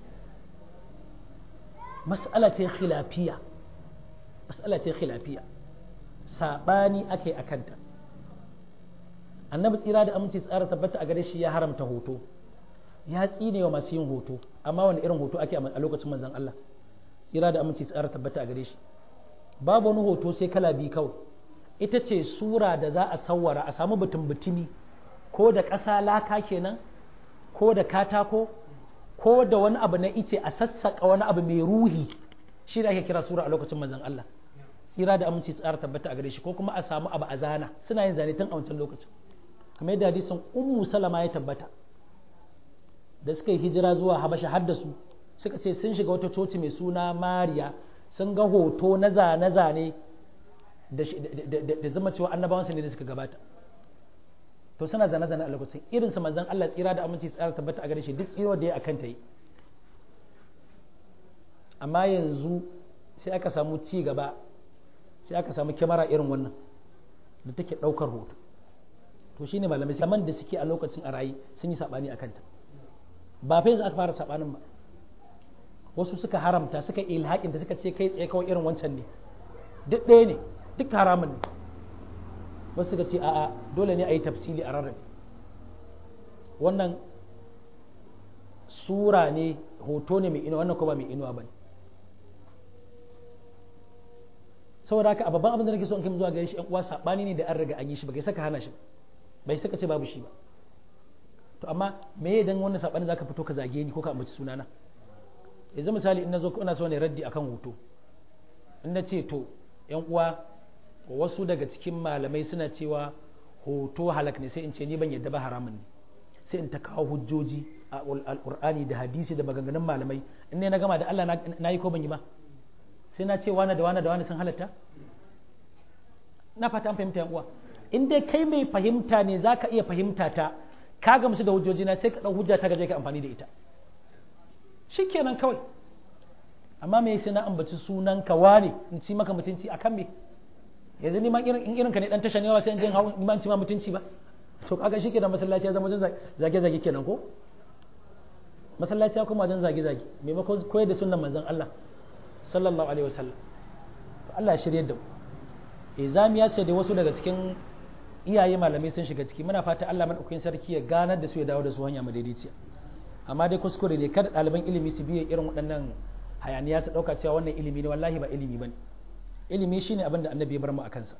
mas'ala ce khilafiya mas'ala ce khilafiya sabani ake a kanta annabi tsira da aminci tsara tabbata a gare shi ya haramta hoto ya tsine wa masu yin hoto amma wani irin hoto ake a lokacin manzon Allah tsira da aminci tsara tabbata a gare shi babu wani hoto sai kala biyu kawai ita ce sura da za a sawwara a samu butun butumi ko da ƙasa laka kenan ko da katako ko da wani abu na ice a sassaƙa wani abu mai ruhi shi da ake kira sura a lokacin manzon Allah tsira da aminci tsara tabbata a gare shi ko kuma a samu abu a zana suna yin zane tun a wancan lokacin kamar yadda hadisin ummu salama ya tabbata da suka yi hijira zuwa habasha har da su suka ce sun shiga wata coci mai suna mariya sun ga hoto na zane-zane da zama cewa annabawansu ne da suka gabata to suna zane-zane a lokacin irinsu manzon Allah tsira da aminci tsara tabbata a gare shi duk tsiro da ya akan ta yi amma yanzu sai aka samu ci gaba sai aka samu kyamara irin wannan da take ɗaukar hoto to shine malamai saman da suke a lokacin a rayu sun yi saɓani a kanta ba fa yanzu aka fara saɓanin ba wasu suka haramta suka ilhaƙinta suka ce kai tsaye kawai irin wancan ne duk ɗaya ne duk haramun ne wasu suka ce a'a dole ne a yi tafsili a rarrabe wannan sura ne hoto ne mai inuwa wannan ko ba mai inuwa ba ne saboda haka a babban abin da nake so in kai zuwa gare shi yan uwa sabani ne da an riga an yi shi ba kai saka hana shi bai saka ce babu shi ba to amma me idan wannan sabani zaka fito ka zage ni ko ka ambaci sunana yanzu misali in nazo ina so ne raddi akan hoto in na ce to yan uwa wasu daga cikin malamai suna cewa hoto halak ne sai in ce ni ban yadda ba haramun ne sai in ta kawo hujjoji a alqur'ani da hadisi da maganganun malamai in ne na gama da Allah na yi ko ban yi ba sai na ce wani da wani da wani sun halatta na fata an fahimta uwa in dai kai mai fahimta ne za ka iya fahimta ta ka gamsu da hujjoji na sai ka ɗau hujja ta gaje ka amfani da ita shikenan kawai amma me sai na ambaci sunan ka wane in ci maka mutunci akan me yanzu ni ma in irin ka ne dan tasha ne wa sai in je hawo ni ma in ci ma mutunci ba to kaga shikenan masallaci ya zama wajen zage zage kenan ko masallaci ya kuma wajen zage zage maimakon koyar da sunnan manzon Allah sallallahu alaihi wasallam to Allah ya shirye da mu izami ya ce da wasu daga cikin iyaye malamai sun shiga ciki muna fata Allah madaukakin sarki ya ganar da su ya dawo da su hanya madaidaiciya amma dai kuskure ne kada ɗaliban ilimi su biye irin waɗannan hayaniya su ɗauka cewa wannan ilimi ne wallahi ba ilimi bane ilimi shine abin da annabi ya bar mu a kansa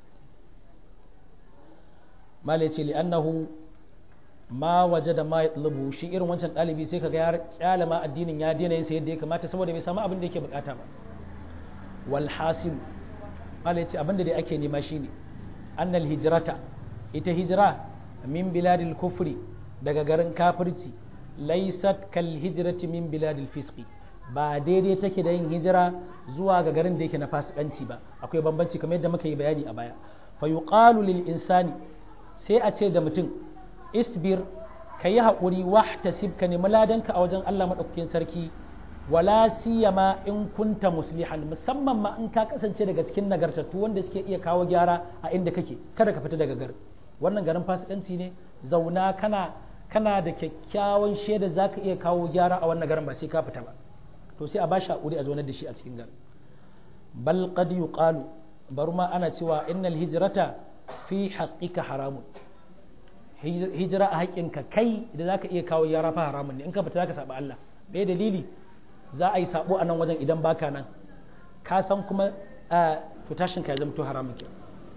mala yace li annahu ma wajada ma yatlubu shi irin wancan ɗalibi sai kaga ya kyala ma addinin ya daina yin sa yadda ya kamata saboda bai samu abin da yake bukata ba wal hasil mala yace abin da dai ake nema shine annal hijrata ita hijira min biladil kufri daga garin kafirci laysat kal hijrati min biladil fisqi ba daidai take da yin hijira zuwa ga garin da yake na fasikanci ba akwai bambanci kamar yadda muka yi bayani a baya fa yuqalu lil insani sai a ce da mutum isbir ka yi haƙuri wahtasib ka nemi ladanka a wajen Allah maɗaukakin sarki wala siyama in kunta muslihan musamman ma in ka kasance daga cikin nagartattu wanda suke iya kawo gyara a inda kake kada ka fita daga garin wannan garin fasikanci ne zauna kana kana da kyakkyawan shaida zaka iya kawo gyara a wannan garin ba sai ka fita ba to sai a ba shi hakuri a zaunar da shi a cikin garin bal qad yuqalu bari ma ana cewa innal hijrata fi haqqika haramun hijira a haƙƙinka kai da zaka iya kawo gyara fa haramun ne in ka fita zaka saba Allah me dalili za a yi sabo a nan wajen idan baka nan ka san kuma to tashin ka ya zama to haramun ke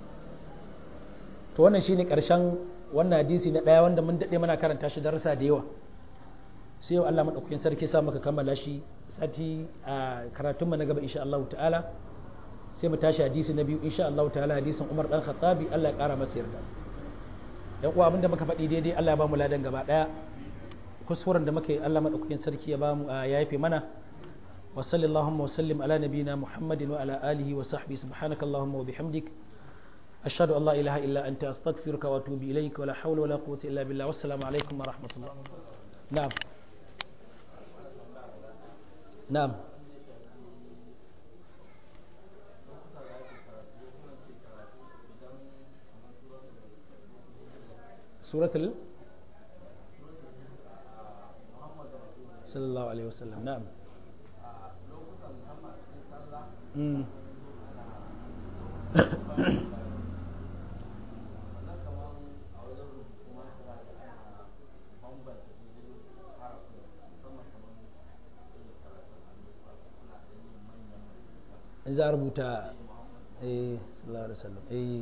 to wannan shine karshen wannan hadisi na daya wanda mun dade muna karanta shi darasa da yawa sai yau Allah madaukakin sarki sa maka kammala shi sati a karatun mu na gaba insha Allah ta'ala sai mu tashi hadisi na biyu insha Allah ta'ala hadisin Umar dan Khattabi Allah ya kara masa yarda yan uwa abinda muka faɗi daidai Allah ya ba mu ladan gaba daya kuskuren da muka yi Allah madaukakin sarki ya ba mu ya yafe mana وصل اللهم وسلم على نبينا محمد وعلى آله وصحبه سبحانك اللهم وبحمدك أشهد أن لا إله إلا أنت أستغفرك وأتوب إليك ولا حول ولا قوة إلا بالله والسلام عليكم ورحمة الله نعم نعم سورة ال... صلى الله عليه وسلم نعم za a rubuta eh sallallahu alaihi wasallam eh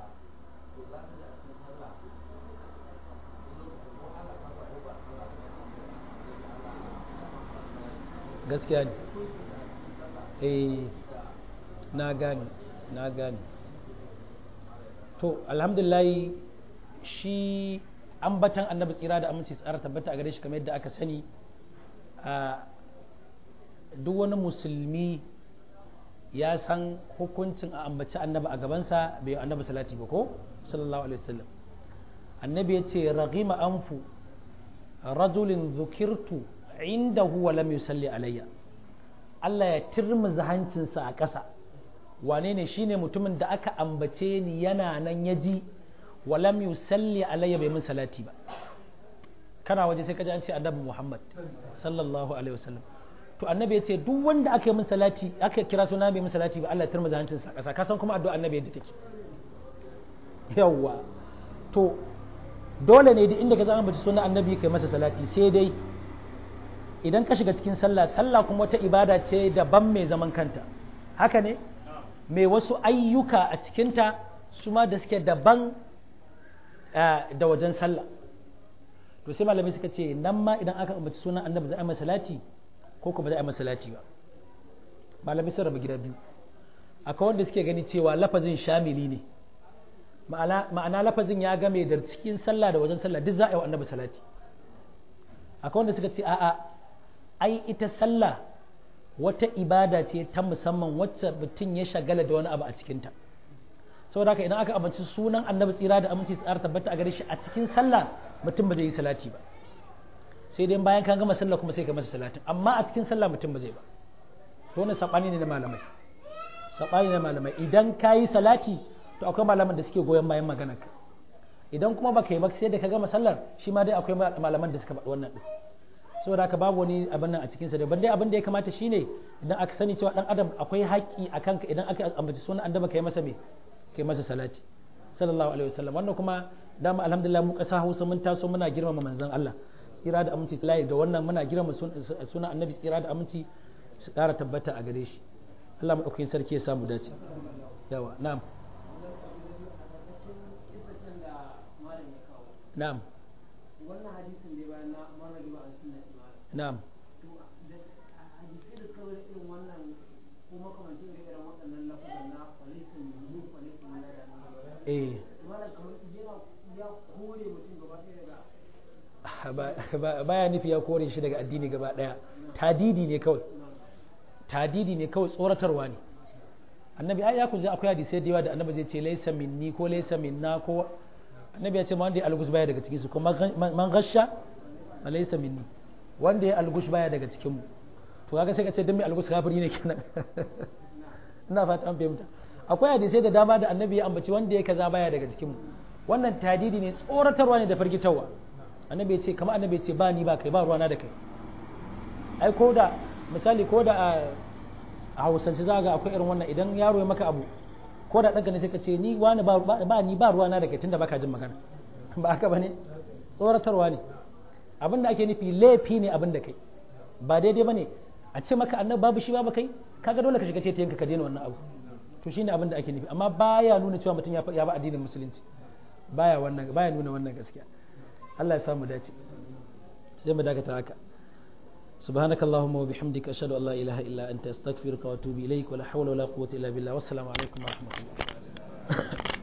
gaskiya ne eh na gane na gane to alhamdulillah shi ambatan annabi tsira da aminci tsara tabbata a gare shi kamar yadda aka sani a duk wani musulmi ya san hukuncin a ambaci annabi a gabansa bai annabi salati ba ko sallallahu alaihi wasallam annabi ya ce raghima anfu rajulin zukirtu indahu wa lam yusalli alayya Allah ya turmuza hancinsa a ƙasa wane ne shine mutumin da aka ambace ni yana nan ya ji walam yusalli alayya bai min salati ba kana waje sai ka ji an ce annabi Muhammad sallallahu alaihi wasallam to annabi ya ce duk wanda aka yi min salati aka kira suna bai min salati ba Allah ya turmuza hancinsa a ƙasa ka san kuma addu'a annabi yadda take yawwa to dole ne duk inda ka zama bace sunan annabi kai masa salati sai dai idan ka shiga cikin sallah sallah kuma wata ibada ce daban mai zaman kanta haka ne mai wasu ayyuka a cikinta su ma da suke daban da wajen sallah to sai malamai suka ce nan ma idan aka ambaci sunan annabi za a masa salati ko kuma za a masa salati ba malamai sun rabu gida biyu akwai wanda suke gani cewa lafazin shamili ne ma'ana lafazin ya game da cikin sallah da wajen sallah duk za a yi wa annabi salati akwai wanda suka ce a'a ai ita sallah wata ibada ce ta musamman wacce mutum ya shagala da wani abu a cikinta saboda haka idan aka amince sunan annabi tsira da aminci tsara tabbata a gare shi a cikin sallah mutum ba zai yi salati ba sai dai bayan kan gama sallah kuma sai ka masa salatin amma a cikin sallah mutum ba zai ba to wannan sabani ne na malamai sabani na malamai idan ka yi salati to akwai malaman da suke goyon bayan maganar ka idan kuma baka yi ba sai da ka gama sallar shi ma dai akwai malaman da suka faɗi wannan din saboda haka babu wani abin nan a cikin sa daban dai abin da ya kamata shine idan aka sani cewa dan adam akwai haƙƙi a kanka idan aka ambaci sunan annabi kai masa me kai masa salati sallallahu alaihi wasallam wannan kuma dama alhamdulillah mu ƙasa Hausa mun taso muna girmama manzon Allah tsira da aminci layi da wannan muna girmama sunan annabi tsira da aminci su ƙara tabbata a gare shi Allah madaukakin sarki ya samu dace yawa na'am na'am wannan hadisin da bayan na marrage ba a sunna na'am hadisai da kawai irin wannan ko makamancin da irin waɗannan lafazan na falisin mu falisin na da eh wannan kamar yana ya kore mutum gaba ɗaya daga baya nufi ya kore shi daga addini gaba daya tadidi ne kawai tadidi ne kawai tsoratarwa ne annabi ai ya kuji akwai hadisai da yawa da annabi zai ce laysa minni ko laysa minna ko annabi ya ce ma wanda ya algus baya daga cikin su kuma man gasha laysa minni wanda ya algush baya daga cikin mu to kaga sai ka ce dan mai algus kafiri ne kenan ina fata an fahimta akwai hadisai da dama da annabi ya ambaci wanda ya kaza baya daga cikin mu wannan tadidi ne tsoratarwa ne da firgitarwa annabi ya ce kamar annabi ya ce ba ni ba kai ba ruwana da kai ai ko da misali ko da a hausance za ga akwai irin wannan idan yaro ya maka abu ko da ɗanka ne sai ka ce ni wani ba ni ba ruwana da kai tunda baka jin magana ba haka bane tsoratarwa ne abin da ake nufi laifi ne abin da kai ba daidai bane a ce maka annabi babu shi babu kai kaga dole ka shiga tetiyanka ka daina wannan abu to shine abin da ake nufi amma baya nuna cewa mutum ya ba addinin musulunci baya wannan baya nuna wannan gaskiya Allah ya samu dace sai mu dakata haka سبحانك اللهم وبحمدك أشهد أن لا إله إلا أنت أستغفرك وأتوب إليك ولا حول ولا قوة إلا بالله والسلام عليكم ورحمة الله